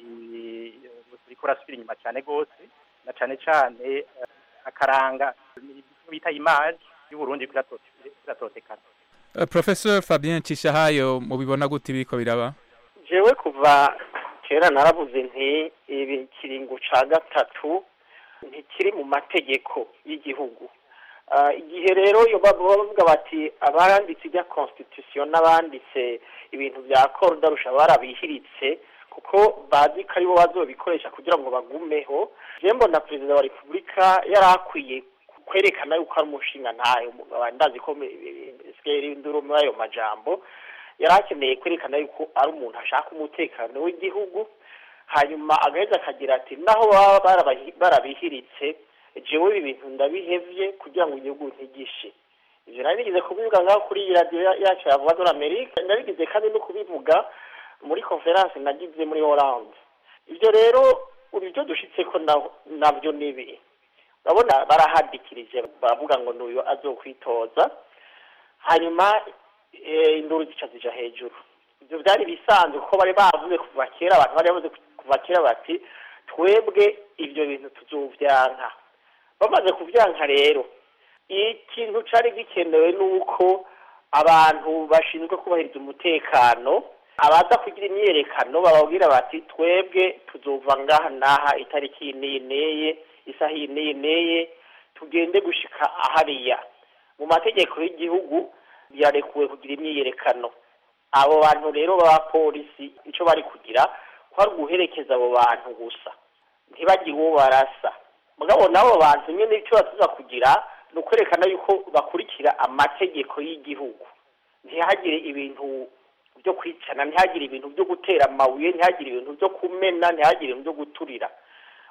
buriko urasubira inyuma cyane rwose na cyane cyane akaranga bita imaji y'uburundi kiratotekana Uh, Professor Fabien Cishahayo mubibona gute biriko biraba jewe kuva kera naravuze nti ibi kiringo ca gatatu ntikiri mu mategeko y'igihugu Ah, igihe rero iyo baba bavuga bati abaranditse ibya constitution n'abanditse ibintu bya korudarusha barabihiritse kuko bazi ko aribo bazobikoresha kugira ngo bagumeho je mbona perezida wa repubulika yari akwiye kwerekana yuko ari umushinga ntayo ndazi ko sigeri induru muri ayo majambo yari akeneye kwerekana yuko ari umuntu ashaka umutekano w'igihugu hanyuma agaheza akagira ati naho baba barabahi- barabihiritse jewe ibi bintu ndabihevye kugira ngo igihugu ntigishe ivyo nari nigeze kubivuga ngaho kuri iyi radiyo ya- yacu ya voix de l'Amerique ndabigize kandi no kubivuga muri conference nagize muri Hollande ivyo rero ubu ivyo dushitseko na- navyo ni ibi urabona barahadikirije baravuga ngo n'uyu azokwitoza hanyuma eh, induru zica zija hejuru ivyo vyari bisanzwe kuko bari bavuze kuva kera abantu bari bavuze kuva kera bati twebwe ivyo bintu tuzovyanka bamaze kuvyanka rero ikintu cari gikenewe nuko abantu bashinzwe kubahiriza umutekano abaza kugira imyiyerekano bababwira bati twebwe tuzova ngaha n'aha itariki iyi n'iyi n'iyi isaha iyi n'iyi n'iyi tugende gushika ahariya mu mategeko y'igihugu birarekuwe kugira imyiyerekano abo bantu rero b'abapolisi icyo bari kugira ko ari uguherekeza abo bantu gusa ntibagire uwo barasa mugabo n'abo bantu nyine icyo batuza kugira ni ukwerekana yuko bakurikira amategeko y'igihugu ntihagire ibintu byo kwicana ntihagire ibintu byo gutera amabuye ntihagire ibintu byo kumena ntihagire ibintu byo guturira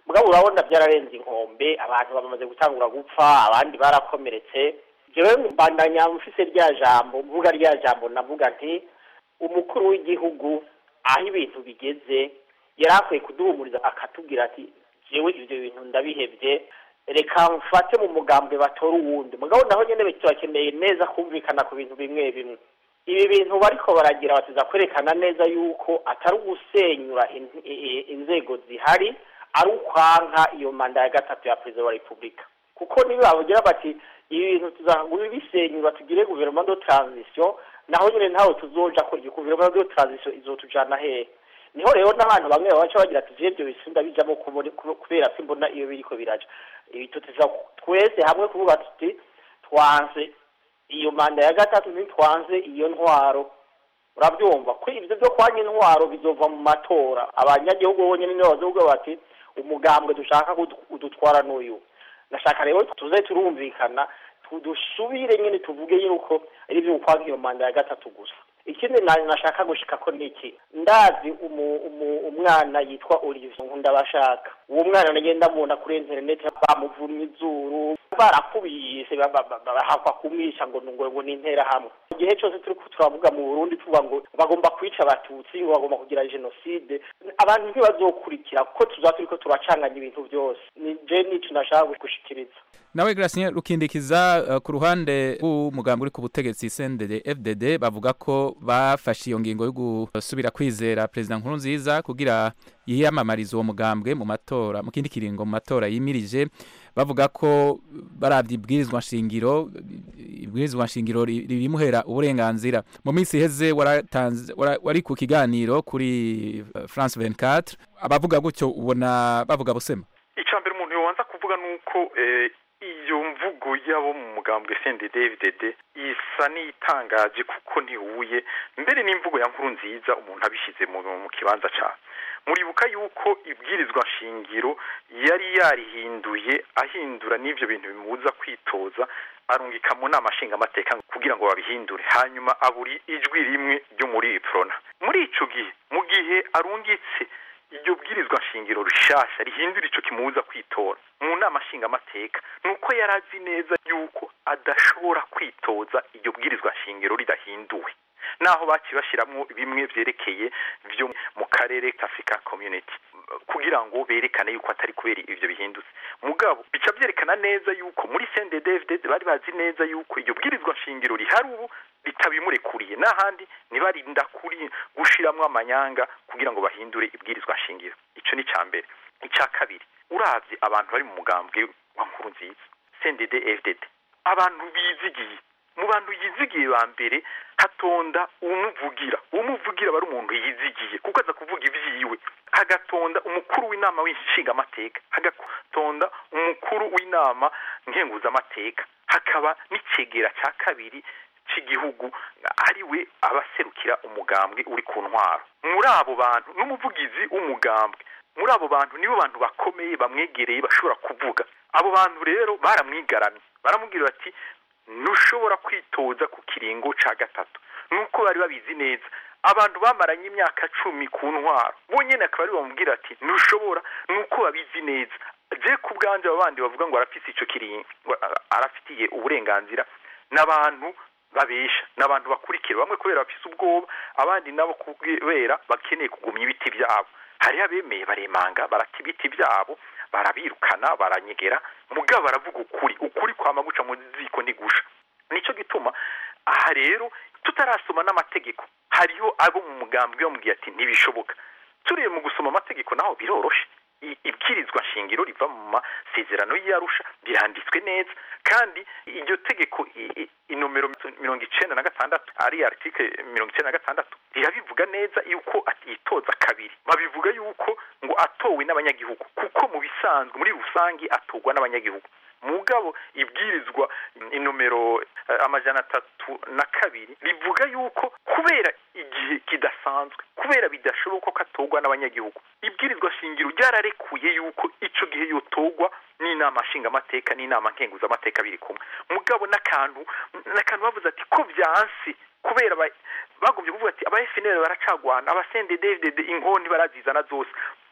mugabo urabona byararenze inkombe abantu bamaze gutangura gupfa abandi barakomeretse jewe mbandanya mfise rya jambo mvuga rya jambo navuga nti umukuru w'igihugu aho ibintu bigeze yari akwiye kuduhumuriza akatubwira ati jewe ivyo bintu ndabihevye reka mfate mu mugambwe batora uwundi mugabo naho nyene turakeneye neza kumvikana ku bintu bimwe bimwe ibi bintu bariko baragira batiza kwerekana neza yuko atari ugusenyura in- i- i- inzego zihari ari ukwanka iyo manda ya gatatu ya perezida wa repubulika kuko niba bavugira bati ibi bintu tuzagura bisenyura tugire guverinoma de transition naho nyine ntawe tuzoja ko iyo guverinoma de transition izotujana hehe niho rero n'abantu bamwe babaca bagira ati je ibyo bisimba bijamo kubone- kube- kubera ko imbona iyo biriko biraja ibi tuteza twese hamwe kuvuga tuti twanze iyo manda ya gatatu ntitwanze iyo ntwaro urabyumva ko ibyo byo kwanya intwaro bizova mu matora abanyagihugu bonyine nibo bazovuga bati umugambwe dushaka kudu- kudutwara n'uyu nashaka rero tuze turumvikana tu- dusubire nyine tuvuge yuko ari ibyo kwanga iyo manda ya gatatu gusa ikindi na- nashaka gushika ko niki ndazi umu, umu, umwana yitwa Olivier Nkundabashaka uwo mwana nagenda mubona kuri internet bamuvumye izuru barakubise ba- ba- ba- bahakwa kumwisha ngo ngo ngo ni interahamwe igihe cyose turi ko turavuga mu Burundi tuvuga ngo bagomba kwica abatutsi ngo bagomba kugira genocide abantu ntibazokurikira kuko tuzaba turiko turacanganya ibintu byose ni je nico nashaka gushikiriza nawe Gracien rukindikiza uh, ku ruhande rw'umugambi uri ku butegetsi CNDD FDD bavuga ko bafashe iyo ngingo yo gusubira kwizera president Nkurunziza kugira yiyamamarize uwo mugambwe mu matora mu kindi kiringo mu matora yimirije bavuga ko baravye ibwirizwa nshingiro ibwirizwa nshingiro ri- ribimuhera uburenganzira mu minsi iheze waratanze wara- wari ku kiganiro kuri uh, France 24 abavuga gutyo ubona bavuga busema icya mbere umuntu yobanza kuvuga ni uko eh, iyo mvugo y'abo mu mugambwe CNDD-FDD isa n'itangaje kuko ntihuye mbere n'imvugo ya nkuru nziza umuntu abishyize mu, mu kibanza cyawe muribuka yuko ibwirizwa nshingiro yari yarihinduye ahindura n'ivyo bintu bimubuza kwitoza arungika mu nama nshingamateka kugira ngo babihindure hanyuma aburi ijwi rimwe ryo muri prona muri ico gihe mu gihe arungitse iryo bwirizwa nshingiro rishasha rihindura ico kimubuza kwitora mu nama nshingamateka nuko yari azi neza yuko adashobora kwitoza iryo bwirizwa nshingiro ridahinduwe naho baciye bashiramwo bimwe vyerekeye vyo mu karere ka Africa Community kugira ngo berekane yuko atari kubera ivyo bihindutse mugabo bica vyerekana neza yuko muri CNDD-FDD bari bazi neza yuko iryo bwirizwa nshingiro rihari ubu ritabimurekuriye n'ahandi ntibarinda kuri gushiramwo amanyanga kugira ngo bahindure ibwirizwa nshingiro ico ni ca mbere ica kabiri uravye abantu bari mu mugambwe wa nkuru nziza CNDD-FDD abantu bizigiye mu bantu yizigiye ba mbere hatonda umuvugira umuvugira aba ari umuntu yizigiye kuko aza kuvuga ivyiwe hagatonda umukuru w'inama w'inshingamateka hagatonda umukuru w'inama nkenguzamateka hakaba n'icegera ca kabiri c'igihugu ari we abaserukira umugambwe uri ku ntwaro muri abo bantu n'umuvugizi w'umugambwe muri abo bantu nibo bantu bakomeye bamwegereye bashobora kuvuga abo bantu rero baramwigaramye baramubwira bati ntushobora kwitoza ku kiringo ca gatatu nuko bari babizi neza abantu bamaranye imyaka cumi ku ntwaro bonyene akaba ari bamubwira ati ntushobora nuko babizi neza je ku bwanje abo bandi bavuga ngo arafise ico kiringo ngo arafitiye uburenganzira n'abantu babesha n'abantu bakurikira bamwe kubera bafise ubwoba abandi nabo kubera bakeneye kugumya ibiti byabo hariho abemeye baremanga barata ibiti byabo barabirukana baranyegera mugabo baravuga ukuri ukuri kwama guca mu ziko ntigusha nico gituma aha rero tutarasoma n'amategeko hariho abo mu mugambwe bamubwiye ati ntibishoboka turiye mu gusoma amategeko naho biroroshe I- ibwirizwa nshingiro riva mu masezerano y'arusha biranditswe neza kandi iryo tegeko i- i- inomero mirongo icenda na gatandatu ari article mirongo icenda na gatandatu rirabivuga neza yuko atitoza kabiri babivuga yuko ngo atowe n'abanyagihugu kuko mu bisanzwe muri rusangi atorwa n'abanyagihugu mugabo ibwirizwa inomero eh, amajana atatu na kabiri rivuga yuko kubera igihe kidasanzwe kubera bidashoboka ko atorwa n'abanyagihugu ibwirizwa shingiro ryararekuye yuko ico gihe yotorwa n'inama nshingamateka n'inama nkenguzamateka biri kumwe mugabo n'akantu n'akantu bavuze ati ko vyansi kubera ba- bagombye kuvuga ati aba FNL baracagwana aba CNDD-FDD inkoni barazizana zose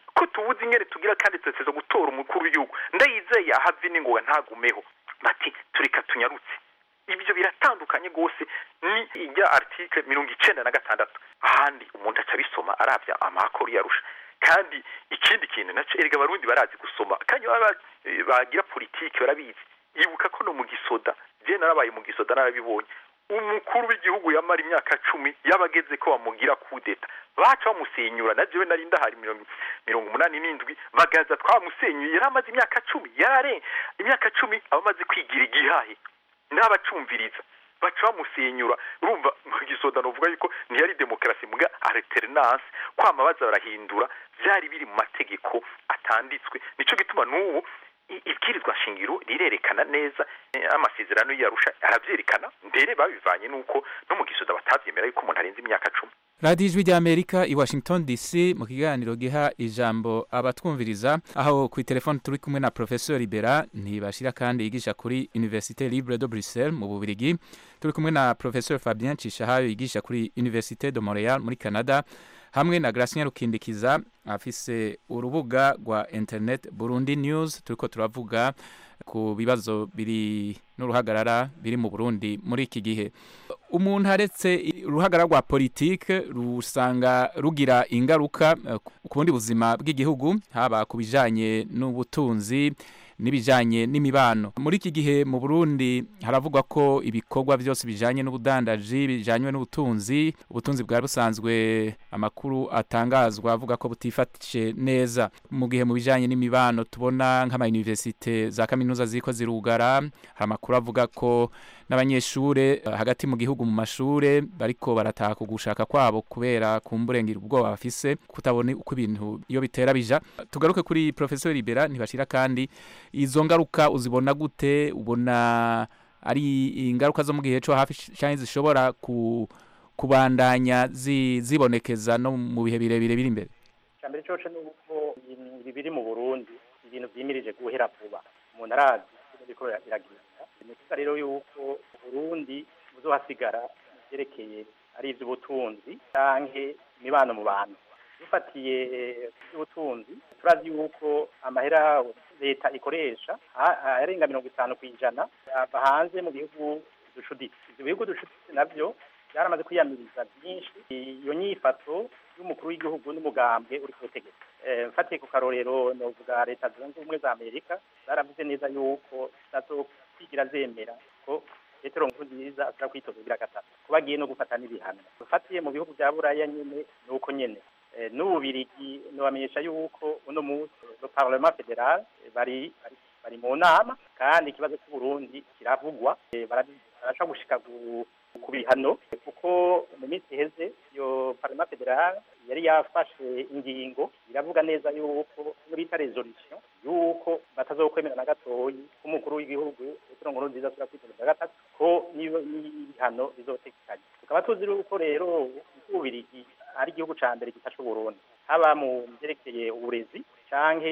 ko tubuze ingene tugira kandi tuteza gutora umukuru w'igihugu ndayizeye ahave n'ingoga ntagumeho bati tureka tunyarutse ibyo biratandukanye rwose ni ijya article mirongo icenda na gatandatu ahandi umuntu aca abisoma arabya amakuru yarusha kandi ikindi kintu naco erega abarundi barazi gusoma kandi baba bagira politiki barabizi ibuka ko no mu gisoda je narabaye mu gisoda narabibonye umukuru w'igihugu yamara imyaka cumi yabageze ko bamugira kudeta baca bamusenyura na jewe nari ndahari mirongo mirongo umunani n'indwi bagaza twamusenyuye yari amaze imyaka cumi yarare imyaka cumi aba amaze kwigira igihahe n'abacumviriza baca bamusenyura urumva mu gisoda novuga yuko ntiyari demokarasi muga alternance kwama baza barahindura byari biri mu mategeko atanditswe nico gituma n'ubu ibwirizwa shingiro rirerekana neza amasezerano yarusha arabyerekana mbere babivanye nuko no mu gisoda batavyemera yuko umuntu arenze imyaka cumi radiyo ijwi ry'amerika i washington dc mu kiganiro giha ijambo abatwumviriza aho ku telefone turi kumwe na professeur libera ntibashira kandi yigisha kuri université libre de bruxelles mu bubirigi turi kumwe na professeur fabien cishahayo yigisha kuri université de montreal muri canada hamwe na Gracien Rukindikiza afise urubuga rwa internet Burundi News turiko turavuga ku bibazo biri n'uruhagarara biri mu Burundi muri iki gihe umuntu aretse uruhagarara rwa politike rusanga rugira ingaruka ku bundi buzima bw'igihugu haba ku bijanye n'ubutunzi n'ibijanye n'imibano muri iki gihe mu Burundi haravugwa ko ibikorwa byose bijanye n'ubudandaji bijanye n'ubutunzi ubutunzi bwa busanzwe amakuru atangazwa avuga ko butifashe neza mu gihe mu bijanye n'imibano tubona nk'ama universite za kaminuza ziko zirugara hari amakuru avuga ko n'abanyeshure hagati mu gihugu mu mashure bariko barataha ku gushaka kwabo kubera kumburengera ubwoba bafise kutabona uko ibintu iyo bitera bija tugaruke kuri professeur Libera ntibashira kandi izo ngaruka uzibona gute ubona ari ingaruka zo mu gihe cyo hafi cyane zishobora ku kubandanya zi, zibonekeza no mu bihe birebire biri imbere cyambere cyo ni uko ibi biri mu Burundi ibintu vyimirije guhera vuba umuntu arazi biriko biragenda ni kuvuga rero yuko Burundi buzohasigara byerekeye ari ivy'ubutunzi canke imibano mu bantu dufatiye iby'ubutunzi turazi yuko amahera leta ikoresha arenga mirongo itanu ku ijana ava hanze mu bihugu ducuditse ibyo bihugu ducuditse nabyo byaramaze kwiyamiriza byinshi iyo nyifato y'umukuru w'igihugu n'umugambwe uri ku butegetsi mfatiye ku karorero novuga leta zunze ubumwe za amerika zaravuze neza yuko zitazokwigira zemera ko petero nkurunziza ashobora kwitoza kugira gatatu kuba agiye no gufata n'ibihano dufatiye mu bihugu bya buraya nyine ni uko nyine n'ububirigi nubamenyesha yuko uno munsi le parlement federal bari bari mu nama kandi ikibazo cy'uburundi kiravugwa barashobora gushika ku bihano kuko mu minsi iheze iyo parlement federal yari yafashe ingingo iravuga neza yuko bita resolution yuko batazokwemera na gatoyi k'umukuru w'igihugu petero nkurunziza ashobora kwitoza gatatu ko n'ibihano bizotekanye tukaba tuzi yuko rero ububirigi ari igihugu ca mbere gifasha uburundi haba mu vyerekeye uburezi canke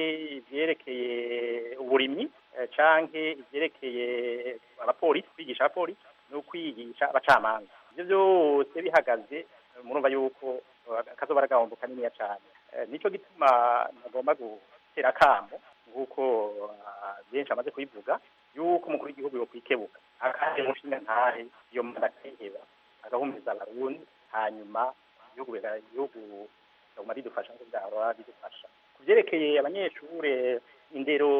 ivyerekeye uburimyi canke ivyerekeye abapolisi kwigisha abapolisi no kwigisha abacamanza ivyo vyose bihagaze murumva yuko kazoba aragahombo kaniniya cane nico gituma nagomba gutera akamo nk'uko benshi bamaze kubivuga yuko umukuru w'igihugu yokwikebuka akahe mushinga ntahe iyo manda akayiheba agahumuriza abarundi hanyuma igihugu igihugu kaguma bidufasha nk'uko byahora bidufasha ku byerekeye abanyeshure indero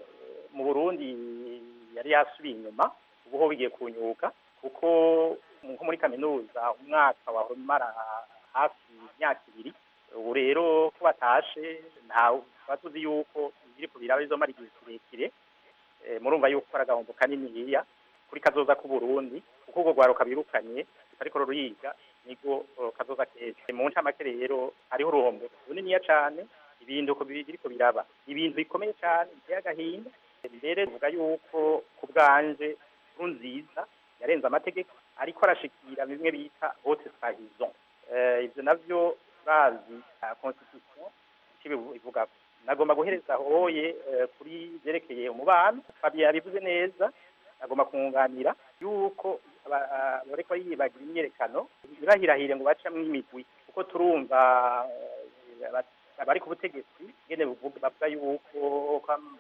mu burundi yari yasubiye inyuma ubu ho bigiye kunyuka kuko nko muri kaminuza umwaka wahora umara hafi imyaka ibiri ubu rero ko batashe ntawe tuba tuzi yuko ibiri ku biraba bizomara igihe kirekire murumva yuko ari agahombo kaniniya kuri kazoza k'uburundi kuko urwo rwaruka birukanye ariko ruriga nibwo kazoza keza mu ncamake rero hariho uruhombo runiniya cane ibintu biriko biraba ibintu bikomeye cane biteye agahinda mbere tuvuga yuko ku bwanje nziza yarenze amategeko ariko arashikira bimwe bita haute trahison ivyo navyo bazi constitution ikibivuga nagomba guhereza hoye kuri vyerekeye umubano Fabien yabivuze neza agomba kunganira yuko bariko yibagira imyerekano ntibahirahire ngo bacamwo imigwi kuko turumva bari ku butegetsi ngene buvuga bavuga yuko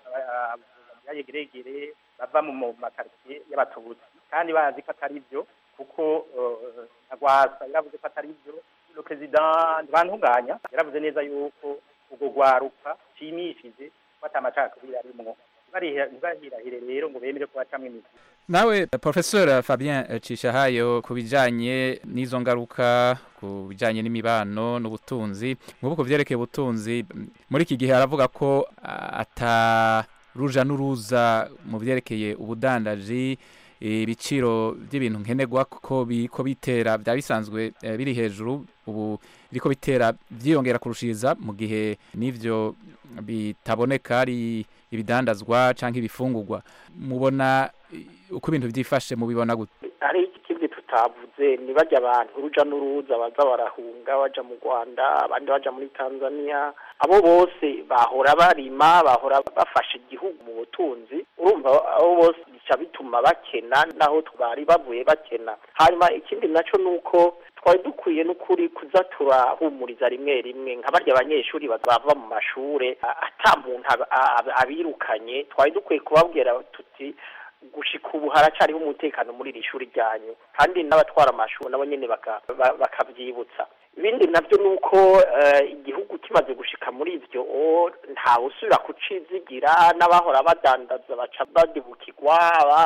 yayegeregere bava mu makaritsiye y'abatutsi kandi bazi ko atari byo kuko agwasa yaravuze ko atari byo le president ntibantunganya yaravuze neza yuko ubwo rwaruka nshimishije ko atamacakubiri arimwo ntibahirahire rero ngo bemere ko bacamwo imizi nawe professeur fabien cishahayo ku bijanye n'izo ngaruka ku bijanye n'imibano n'ubutunzi nk'ubu ku vyerekeye ubutunzi muri iki gihe aravuga ko ata ruja n'uruza mu vyerekeye ubudandaji ibiciro by'ibintu nkenerwa ko biko bitera bya bisanzwe biri hejuru ubu biriko bitera byiyongera kurushiriza mu gihe n'ivyo bitaboneka ari ibidandazwa canke ibifungurwa mubona uko ibintu byifashe mubibona gute hari ikindi tutavuze ni bajya abantu uruja n'uruza baza barahunga baja mu rwanda abandi baja muri tanzania abo bose bahora barima bahora bafasha igihugu mu butunzi urumva abo bose bica bituma bakena naho bari bavuye bakena hanyuma ikindi naco ni uko twari dukwiye n'ukuri kuza turahumuriza rimwe rimwe nka barya abanyeshuri bava mu mashure ata muntu abirukanye twari dukwiye kubabwira tuti gushika ubu haracariho umutekano muri iri shuri ryanyu kandi n'abatwara amashuri nabo nyene bakavyibutsa ibindi navyo ni uko igihugu kimaze gushika muri ivyo ntawe usubira kucizigira n'abahora badandaza baca badibukirwa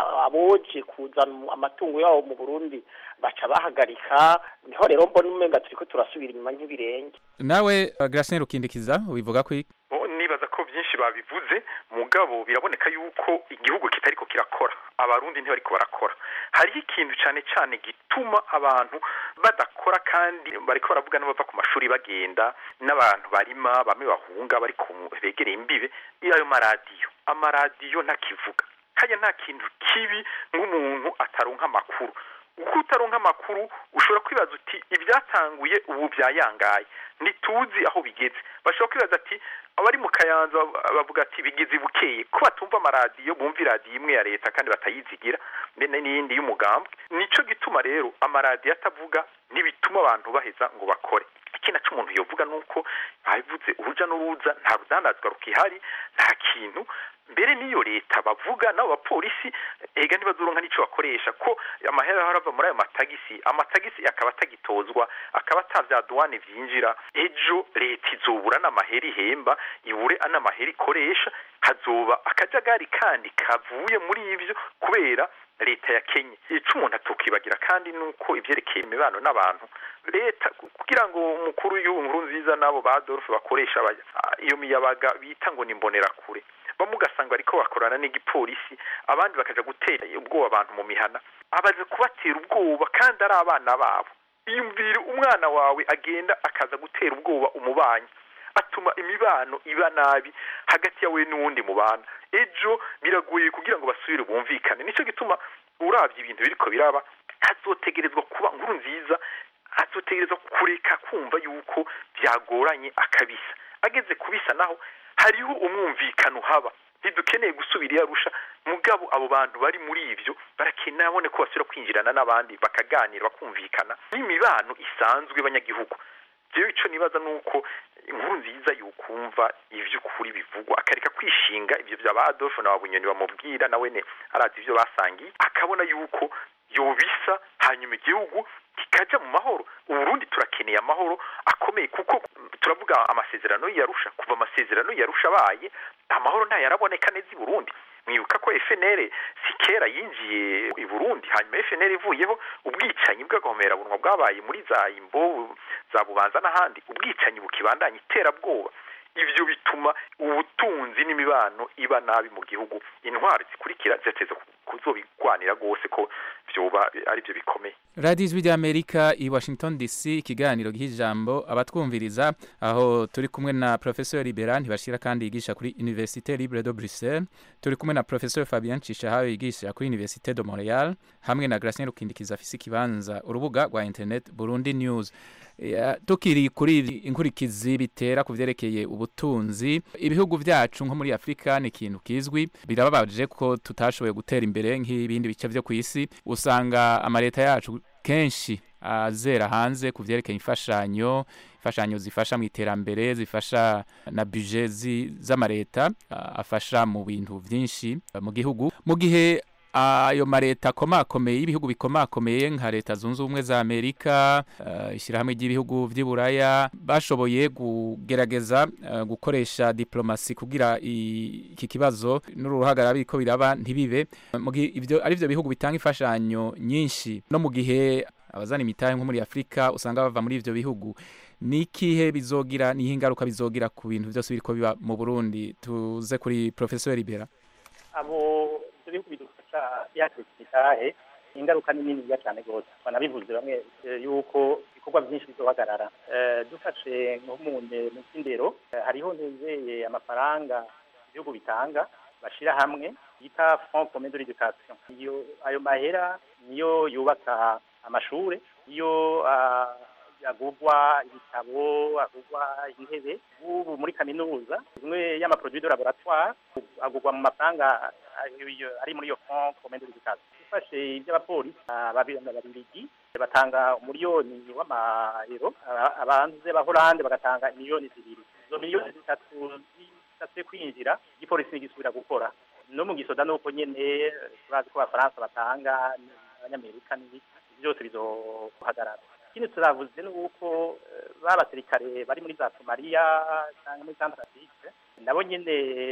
aboje kuzana amatungo yabo mu burundi baca bahagarika niho rero mbona umenga turiko turasubira inyuma nk'ibirenge nawe Gracien Rukindikiza ubivuga ko nibaza ko byinshi babivuze mugabo biraboneka yuko igihugu kitariko kirakora abarundi ntibariko barakora hariho ikintu cyane cyane gituma abantu badakora kandi bariko baravuga n'abava ku mashuri bagenda n'abantu barima bamwe bahunga bari begereye imbibe ayo maradiyo amaradiyo ntakivuga kajya nta kintu kibi nk'umuntu ataronka amakuru uko utaronka amakuru ushobora kwibaza uti ibyatanguye ubu byayangaye ntituzi aho bigeze bashobora kwibaza ati abari mu kayanza bavuga ati bigeze bukeye ko batumva amaradiyo bumva iradiyo imwe ya leta kandi batayizigira n'iyindi y'umugambwe nico gituma rero amaradiyo atavuga ntibituma abantu baheza ngo bakore ikindi naco umuntu yovuga nuko babivuze uruja n'uruza nta rudandazwa rukihari nta kintu mbere n'iyo leta bavuga n'abo bapolisi ega ntibazoronka n'ico bakoresha ko amahera arava muri ayo matagisi amatagisi akaba atagitozwa akaba atavya duwane vyinjira ejo leta izobura n'amahera ihemba ibure n'amahera ikoresha hazoba akajagari kandi kavuye muri ivyo kubera leta ya Kenya ico umuntu atukibagira kandi nuko ivyerekeye imibano n'abantu leta kugira ngo umukuru w'inkuru nziza n'abo ba Adolphe bakoresha iyo miyabaga bita ngo ni kure bamwe ugasanga bariko bakorana n'igipolisi abandi bakaja gutera ubwoba abantu mu mihana abaze kubatera ubwoba kandi ari abana babo iyumvire umwana wawe agenda akaza gutera ubwoba umubanyi atuma imibano iba nabi hagati yawe n'uwundi mubana ejo biragoye kugira ngo basubire bumvikane nico gituma uravye ibintu biriko biraba hazotegerezwa kuba nkuru nziza hazotegerezwa kureka kumva yuko byagoranye akabisa ageze kubisa naho hariho umwumvikano haba ntidukeneye gusubira iyo arusha mugabo abo bantu bari muri ivyo barakeneye abone ko basubira kwinjirana n'abandi bakaganira bakumvikana n'imibano isanzwe banyagihugu jewe ico nibaza nuko inkuru nziza yukumva ivy'ukuri bivugwa akareka kwishinga ivyo vya ba Adolphe na Bunyoni bamubwira nawe ne arazi ivyo basangiye akabona yuko yobisa hanyuma igihugu kikaja mu mahoro uburundi turakeneye amahoro akomeye kuko turavuga amasezerano yarusha kuva amasezerano yarusha abaye amahoro ntayaraboneka neza i burundi mwibuka ko FNL si kera yinjiye i Burundi hanyuma FNL ivuyeho ubwicanyi bw'agahomerabunwa bwabaye muri za imbo za bubanza n'ahandi ubwicanyi bukibandanya iterabwoba ivyo bituma ubutunzi n'imibano iba nabi mu gihugu intwari zikurikira ziteze kuzobigwanira gose ko vyoba ari byo bikomeye radiyo ijwi ry'amerika i washington dc ikiganiro giha ijambo abatwumviriza aho turi kumwe na professeur libera ntibashira kandi yigisha kuri université libre de bruxelles turi kumwe na professeur fabien cishahayo yigisha kuri université de montreal hamwe na gracien rukindikiza afise ikibanza urubuga rwa internet burundi news tukiri kuri inkurikizi bitera ku vyerekeye ubutunzi ibihugu vyacu nko muri afurika ni ikintu kizwi birababaje ko tutashoboye gutera imbere nk'ibindi bice vyo ku isi usanga amaleta yacu kenshi azera hanze ku vyerekeye imfashanyo imfashanyo zifasha mu iterambere zifasha na budget z'amareta afasha mu bintu byinshi mu gihugu mu gihe ayo mareta akomakomeye y'ibihugu bikomakomeye nka leta zunze ubumwe za amerika ishyirahamwe ry'ibihugu by'i buraya bashoboye kugerageza gukoresha diplomasi kugira iki kibazo n'uruhagarara biriko biraba ntibibe ibyo ari byo bihugu bitanga imfashanyo nyinshi no mu gihe abazana imitahe nko muri afurika usanga bava muri ibyo bihugu ni ikihe bizogira niho ingaruka bizogira ku bintu byose biriko biba mu burundi tuze kuri professeur libera abo ibihugu bidufasha yakirika imitahe ingaruka ni niniya cyane rwose banabivuze bamwe yuko ibikorwa byinshi bizohagarara dufashe nko mu by'indero hariho nizeye amafaranga ibihugu bitanga bashyira hamwe yita fond commun de l'éducation iyo ayo mahera niyo yubaka amashuri iyo agurwa ibitabo agurwa intebe ubu muri kaminuza imwe y'amaproduit de laboratoire agurwa mu mafaranga ari muri iyo fond commun de l'éducation ufashe iby'abapolisi ababiligi batanga umuriyoni w'amayero abanze b'abahorande bagatanga miliyoni zibiri izo miliyoni zitatu zishatse kwinjira igipolisi ntigisubira gukora no mu gisoda nuko nyene turazi ko abafaransa batanga abanyamerika n'ibiki byose bizohagarara ikindi turavuze ni uko ba basirikare bari muri za somaliya cyangwa muri santarafike nabo nyine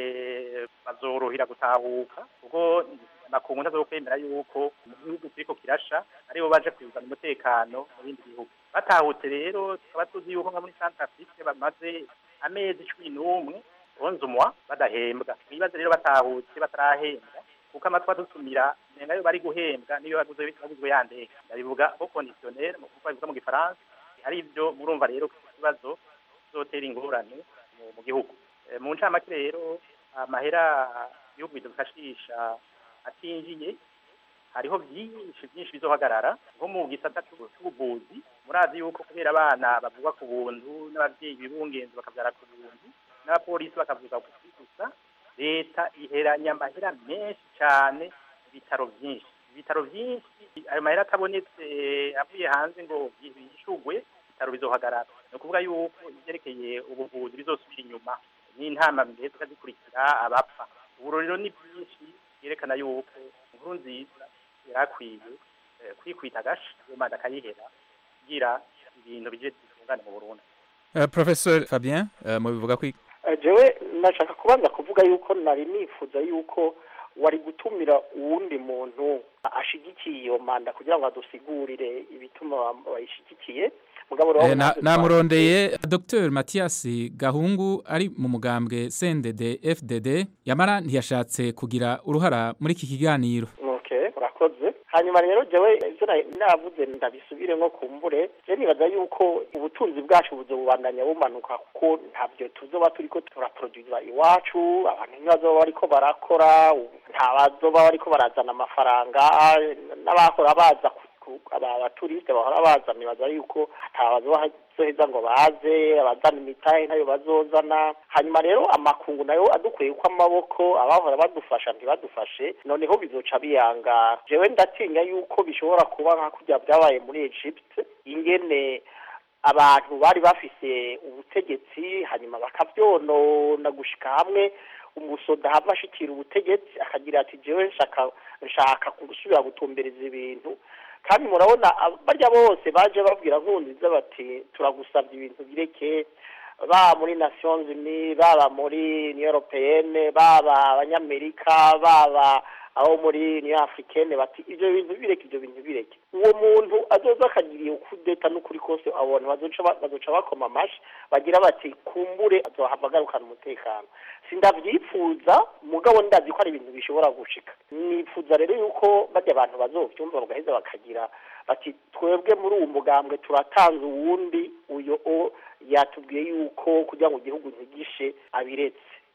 bazorohera gutahuka kuko amakungu ntazokwemera yuko mu gihugu kiriko kirasha aribo baje kuzana umutekano mu bindi bihugu batahutse rero tukaba tuzi yuko nka muri santarafike bamaze amezi cumi n'umwe onze umwa badahembwa mwibaze rero batahutse batarahembwa kuko amatwi adusumira nenga yo bari guhembwa niyo baguzwe baguzwe yandeka ndabivuga au conditionnel mu kuko bivuga mu gifaransa ari ibyo murumva rero ko ikibazo zotera ingorane mu gihugu mu ncamake rero amahera ibihugu bidufashisha atinjiye hariho byinshi byinshi bizohagarara nko mu gisata cy'ubuvuzi murazi yuko kubera abana bavugwa ku buntu n'ababyeyi bibungenzi bakabyara ku buntu n'abapolisi bakavuga gusa leta iheranya amahera menshi cyane ibitaro byinshi ibitaro byinshi ayo mahera atabonetse avuye hanze ngo yishugwe ibitaro bizohagarara ni ukuvuga yuko ibyerekeye ubuvuzi bizosubira inyuma n'intama mbere tukazikurikira abapfa ubu rero ni byinshi byerekana yuko inkuru nziza yarakwiye kwikwita agashi iyo manda akayihera kugira ibintu bije bitungane mu burundi professeur fabien mubivuga ko jewe nashaka kubanza kuvuga yuko nari nifuza yuko wari gutumira uwundi muntu ashigikiye iyo manda kugira ngo adusigurire ibituma bayishigikiye namurondeye dr mathias gahungu ari mu mugambwe cndd fdd yamara ntiyashatse kugira uruhara muri iki kiganiro urakoze hanyuma rero jewe ivyo navuze ndabisubire nko kumbure je nibaza yuko ubutunzi bwacu buzobubandanya bumanuka kuko ntabyo tuzoba turiko turaproduza iwacu abantu ntibazoba bariko barakora nta bazoba bariko barazana amafaranga n'abahora baza aba baturiste bahora baza nibaza yuko atabazoheza ngo baze abazana imitahe ntayo bazozana hanyuma rero amakungu nayo adukwiye ko amaboko abahora badufasha ntibadufashe noneho bizoca biyanga jewe ndatinya yuko bishobora kuba nka kurya byabaye muri Egypt ingene abantu bari bafise ubutegetsi hanyuma bakavyonona gushika hamwe umusoda hava ashikira ubutegetsi akagira ati jewe nshaka nshaka gusubira gutumbereza ibintu kandi murabona barya bose baje babwira nkunziza bati turagusabye ibintu bireke baba muri nations unies baba muri union européenne baba abanyamerika baba abo muri union africaine bati ivyo bintu bireke ivyo bintu bireke uwo muntu azoza akagiriye ukudeta n'ukuri kose abantu bazoca bazoca bakoma amashi bagira bati kumbure azohava agarukana umutekano sindavyifuza mugabo ndazi ko ari ibintu bishobora gushika nifuza rero yuko barya abantu bazovyumva bagaheza bakagira bati twebwe muri uwo mugambwe turatanze uwundi uyo o yatubwiye yuko kugira ngo igihugu ntigishe abiretse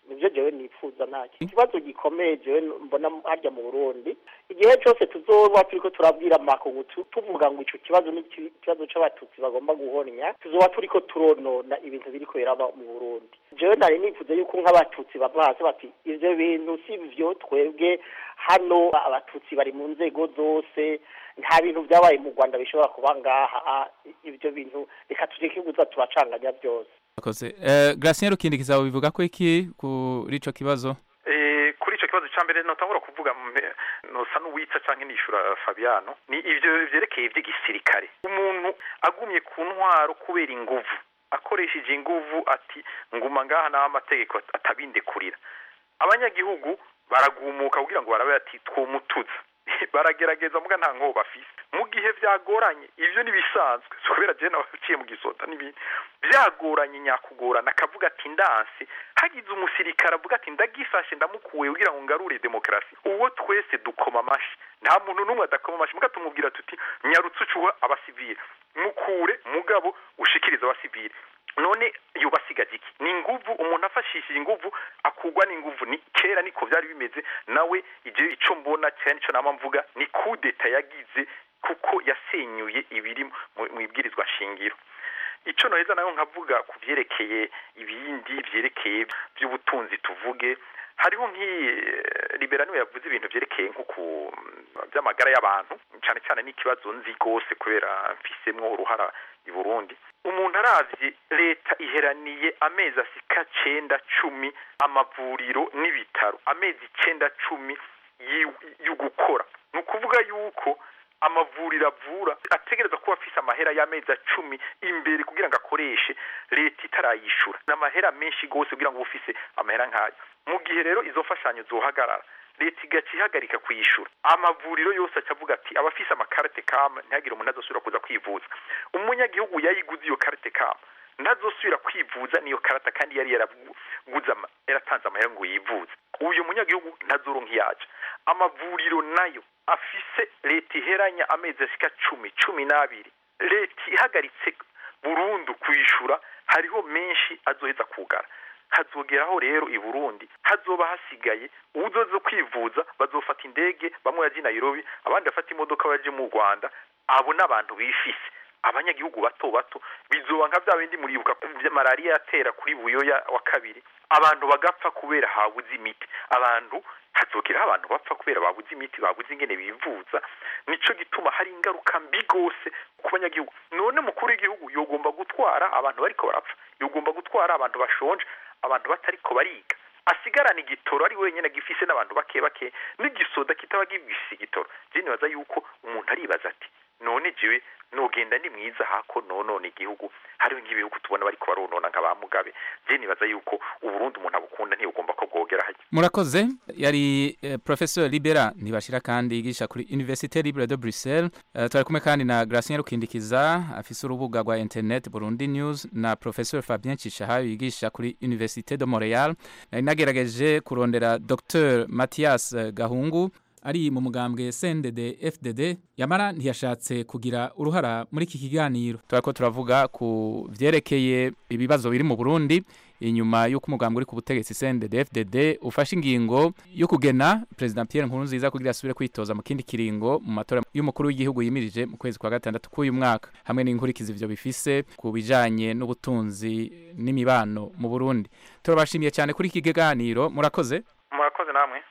nibyo jewe nifuza ntacyo ikibazo gikomeye jewe mbona harya mu burundi igihe cyose tuzoba turiko turabwira makungu tu- tuvuga ngo ico kibazo ni iki- ikibazo c'abatutsi bagomba guhonya tuzoba turiko turonona ibintu biriko biraba mu burundi jewe nari nifuza yuko nk'abatutsi bava hasi bati ivyo bintu si vyo twebwe hano abatutsi bari mu nzego zose nta bintu byabaye mu rwanda bishobora kuba ngaha ibyo bintu reka tureke kuza turacanganya byose Akoze. Eh, Gratien Rukindikiza bivuga ko iki kuri ico kibazo? Eh, kuri icyo kibazo cya mbere notangura kuvuga mbe- nosa n'uwitsa cyangwa nishura Fabiano ni ibyo byerekeye iby'igisirikare umuntu agumye ku ntwaro kubera inguvu akoresheje inguvu ati nguma ngaha naho amategeko at- atabindekurira abanyagihugu baragumuka kugira ngo barabe ati twomutuza baragerageza muga nta nkobo bafise mu gihe byagoranye ivyo nibisanzwe so kubera je nabaciye mu gisota n'ibindi byagoranye nyakugorana akavuga ati ndanse hagize umusirikare avuga ati ndagifashe ndamukuye kugira ngo ngarure demokarasi uwo twese dukoma amashi nta muntu n'umwe adakoma amashi muga tumubwira tuti nyarutse ucuha abasivile mukure mugabo ushikirize abasivile none yubasigaje iki ni inguvu umuntu afashishije inguvu akugwa n'inguvu ni kera niko byari bimeze nawe igihe ico mbona cyane nico nama mvuga ni kudeta yagize kuko yasenyuye ibiri mu mu ibwirizwa shingiro ico noheza nayo nkavuga ku vyerekeye ibindi vyerekeye by'ubutunzi tuvuge hariho nk'iyi liberano yavuze ibintu vyerekeye nko ku by'amagara y'abantu cyane cyane n'ikibazo nzi rwose kubera mfisemwo uruhara i Burundi umuntu aravye leta iheraniye amezi asika cenda cumi amavuriro n'ibitaro amezi cenda cumi yi- y'ugukora ni ukuvuga yuko amavuriro avura ategereza kuba afise amahera y'amezi cumi imbere kugira ngo akoreshe leta itarayishura ni amahera menshi rwose kugira ngo ube ufise amahera nk'ayo mu gihe rero izo mfashanyo zohagarara leta igaca ihagarika kuyishura amavuriro yose aca avuga ati abafise amakarite kama ntihagire umuntu azosubira kuza kwivuza umunyagihugu yayiguze iyo karite kama ntazosubira kwivuza niyo karata kandi yari yaraguze ama- yaratanze amahera ngo yivuze uyu munyagihugu ntazoronka iyaca amavuriro nayo afise leta iheranya amezi ashika cumi cumi n'abiri leta ihagaritse burundu kuyishura hariho menshi azoheza kugara hazogeraho rero i Burundi hazoba hasigaye uzoze kwivuza bazofata indege bamwe baje i Nairobi abandi bafata imodoka baje mu Rwanda abo n'abantu bifise abanyagihugu bato bato bizoba nka bya bindi muribuka vya malaria yatera kuri buyoya wa kabiri abantu bagapfa kubera habuze imiti abantu hazogeraho abantu bapfa kubera babuze imiti babuze ingene bivuza nico gituma hari ingaruka mbi gose ku banyagihugu none mukuru w'igihugu yogomba gutwara abantu bariko barapfa yogomba gutwara abantu bashonje abantu batariko bariga asigarana igitoro ari wenyine gifise n'abantu bake bake n'igisoda kitaba gifise igitoro je nibaza yuko umuntu aribaza ati none jewe nogenda ni mwiza hako nonone igihugu hariho nk'ibihugu tubona bariko baronona nka ba mugabe je nibaza yuko uburundi umuntu abukunda ntibugomba ko bwogera hajya Murakoze yari eh, Professor Libera ntibashira kandi yigisha kuri Université Libre de Bruxelles uh, twari kumwe kandi na Gracien Rukindikiza afise urubuga rwa internet Burundi News na Professor Fabien Cishahayo yigisha kuri Université de Montréal nari nagerageje kurondera Dr Mathias eh, Gahungu ari mu mugambwe CNDD FDD yamara ntiyashatse kugira uruhara muri iki kiganiro turako turavuga ku vyerekeye ibibazo biri mu Burundi inyuma y'uko umugambwe uri ku butegetsi CNDD FDD ufashe ingingo yo kugena President Pierre Nkurunziza kugira asubire kwitoza mu kindi kiringo mu matora y'umukuru w'igihugu yimirije mu kwezi kwa gatandatu k'uyu mwaka hamwe n'inkurikizi ivyo bifise ku bijanye n'ubutunzi n'imibano mu Burundi turabashimiye cyane kuri iki kiganiro murakoze murakoze namwe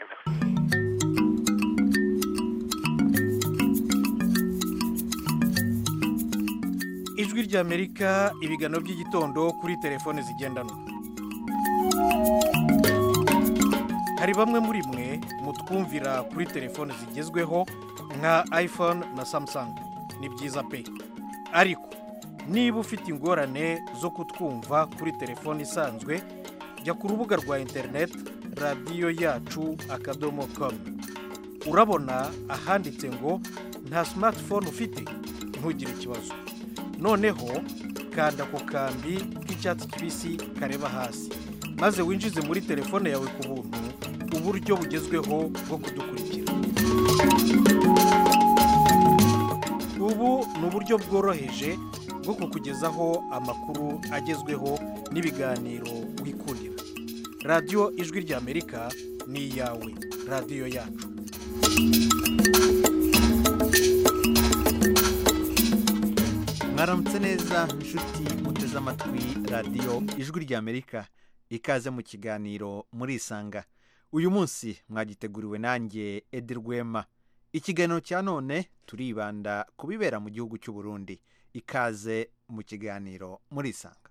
ijwi ry'amerika ibiganiro by'igitondo kuri telefone zigendanwa hari bamwe muri mwe mutwumvira kuri telefone zigezweho nka iphone na samsung ni byiza pe ariko niba ufite ingorane zo kutwumva kuri telefone isanzwe jya ku rubuga rwa interineti radiyo yacu akadomo komu urabona ahanditse ngo nta simatifone ufite ntugire ikibazo noneho kanda ku kambi k'icyatsi kibisi kareba hasi maze winjize muri telefone yawe ku buntu uburyo bugezweho bwo kudukurikira ubu ni uburyo bworoheje bwo kukugezaho amakuru agezweho n'ibiganiro wikundira radiyo ijwi ry'amerika ni iyawe radiyo yacu mwaramutse neza inshuti muteze amatwi radiyo ijwi ry'amerika ikaze mu kiganiro murisanga uyu munsi mwagiteguriwe nanjye edi rwema ikiganiro cya none turibanda ku bibera mu gihugu cy'u Burundi ikaze mu kiganiro murisanga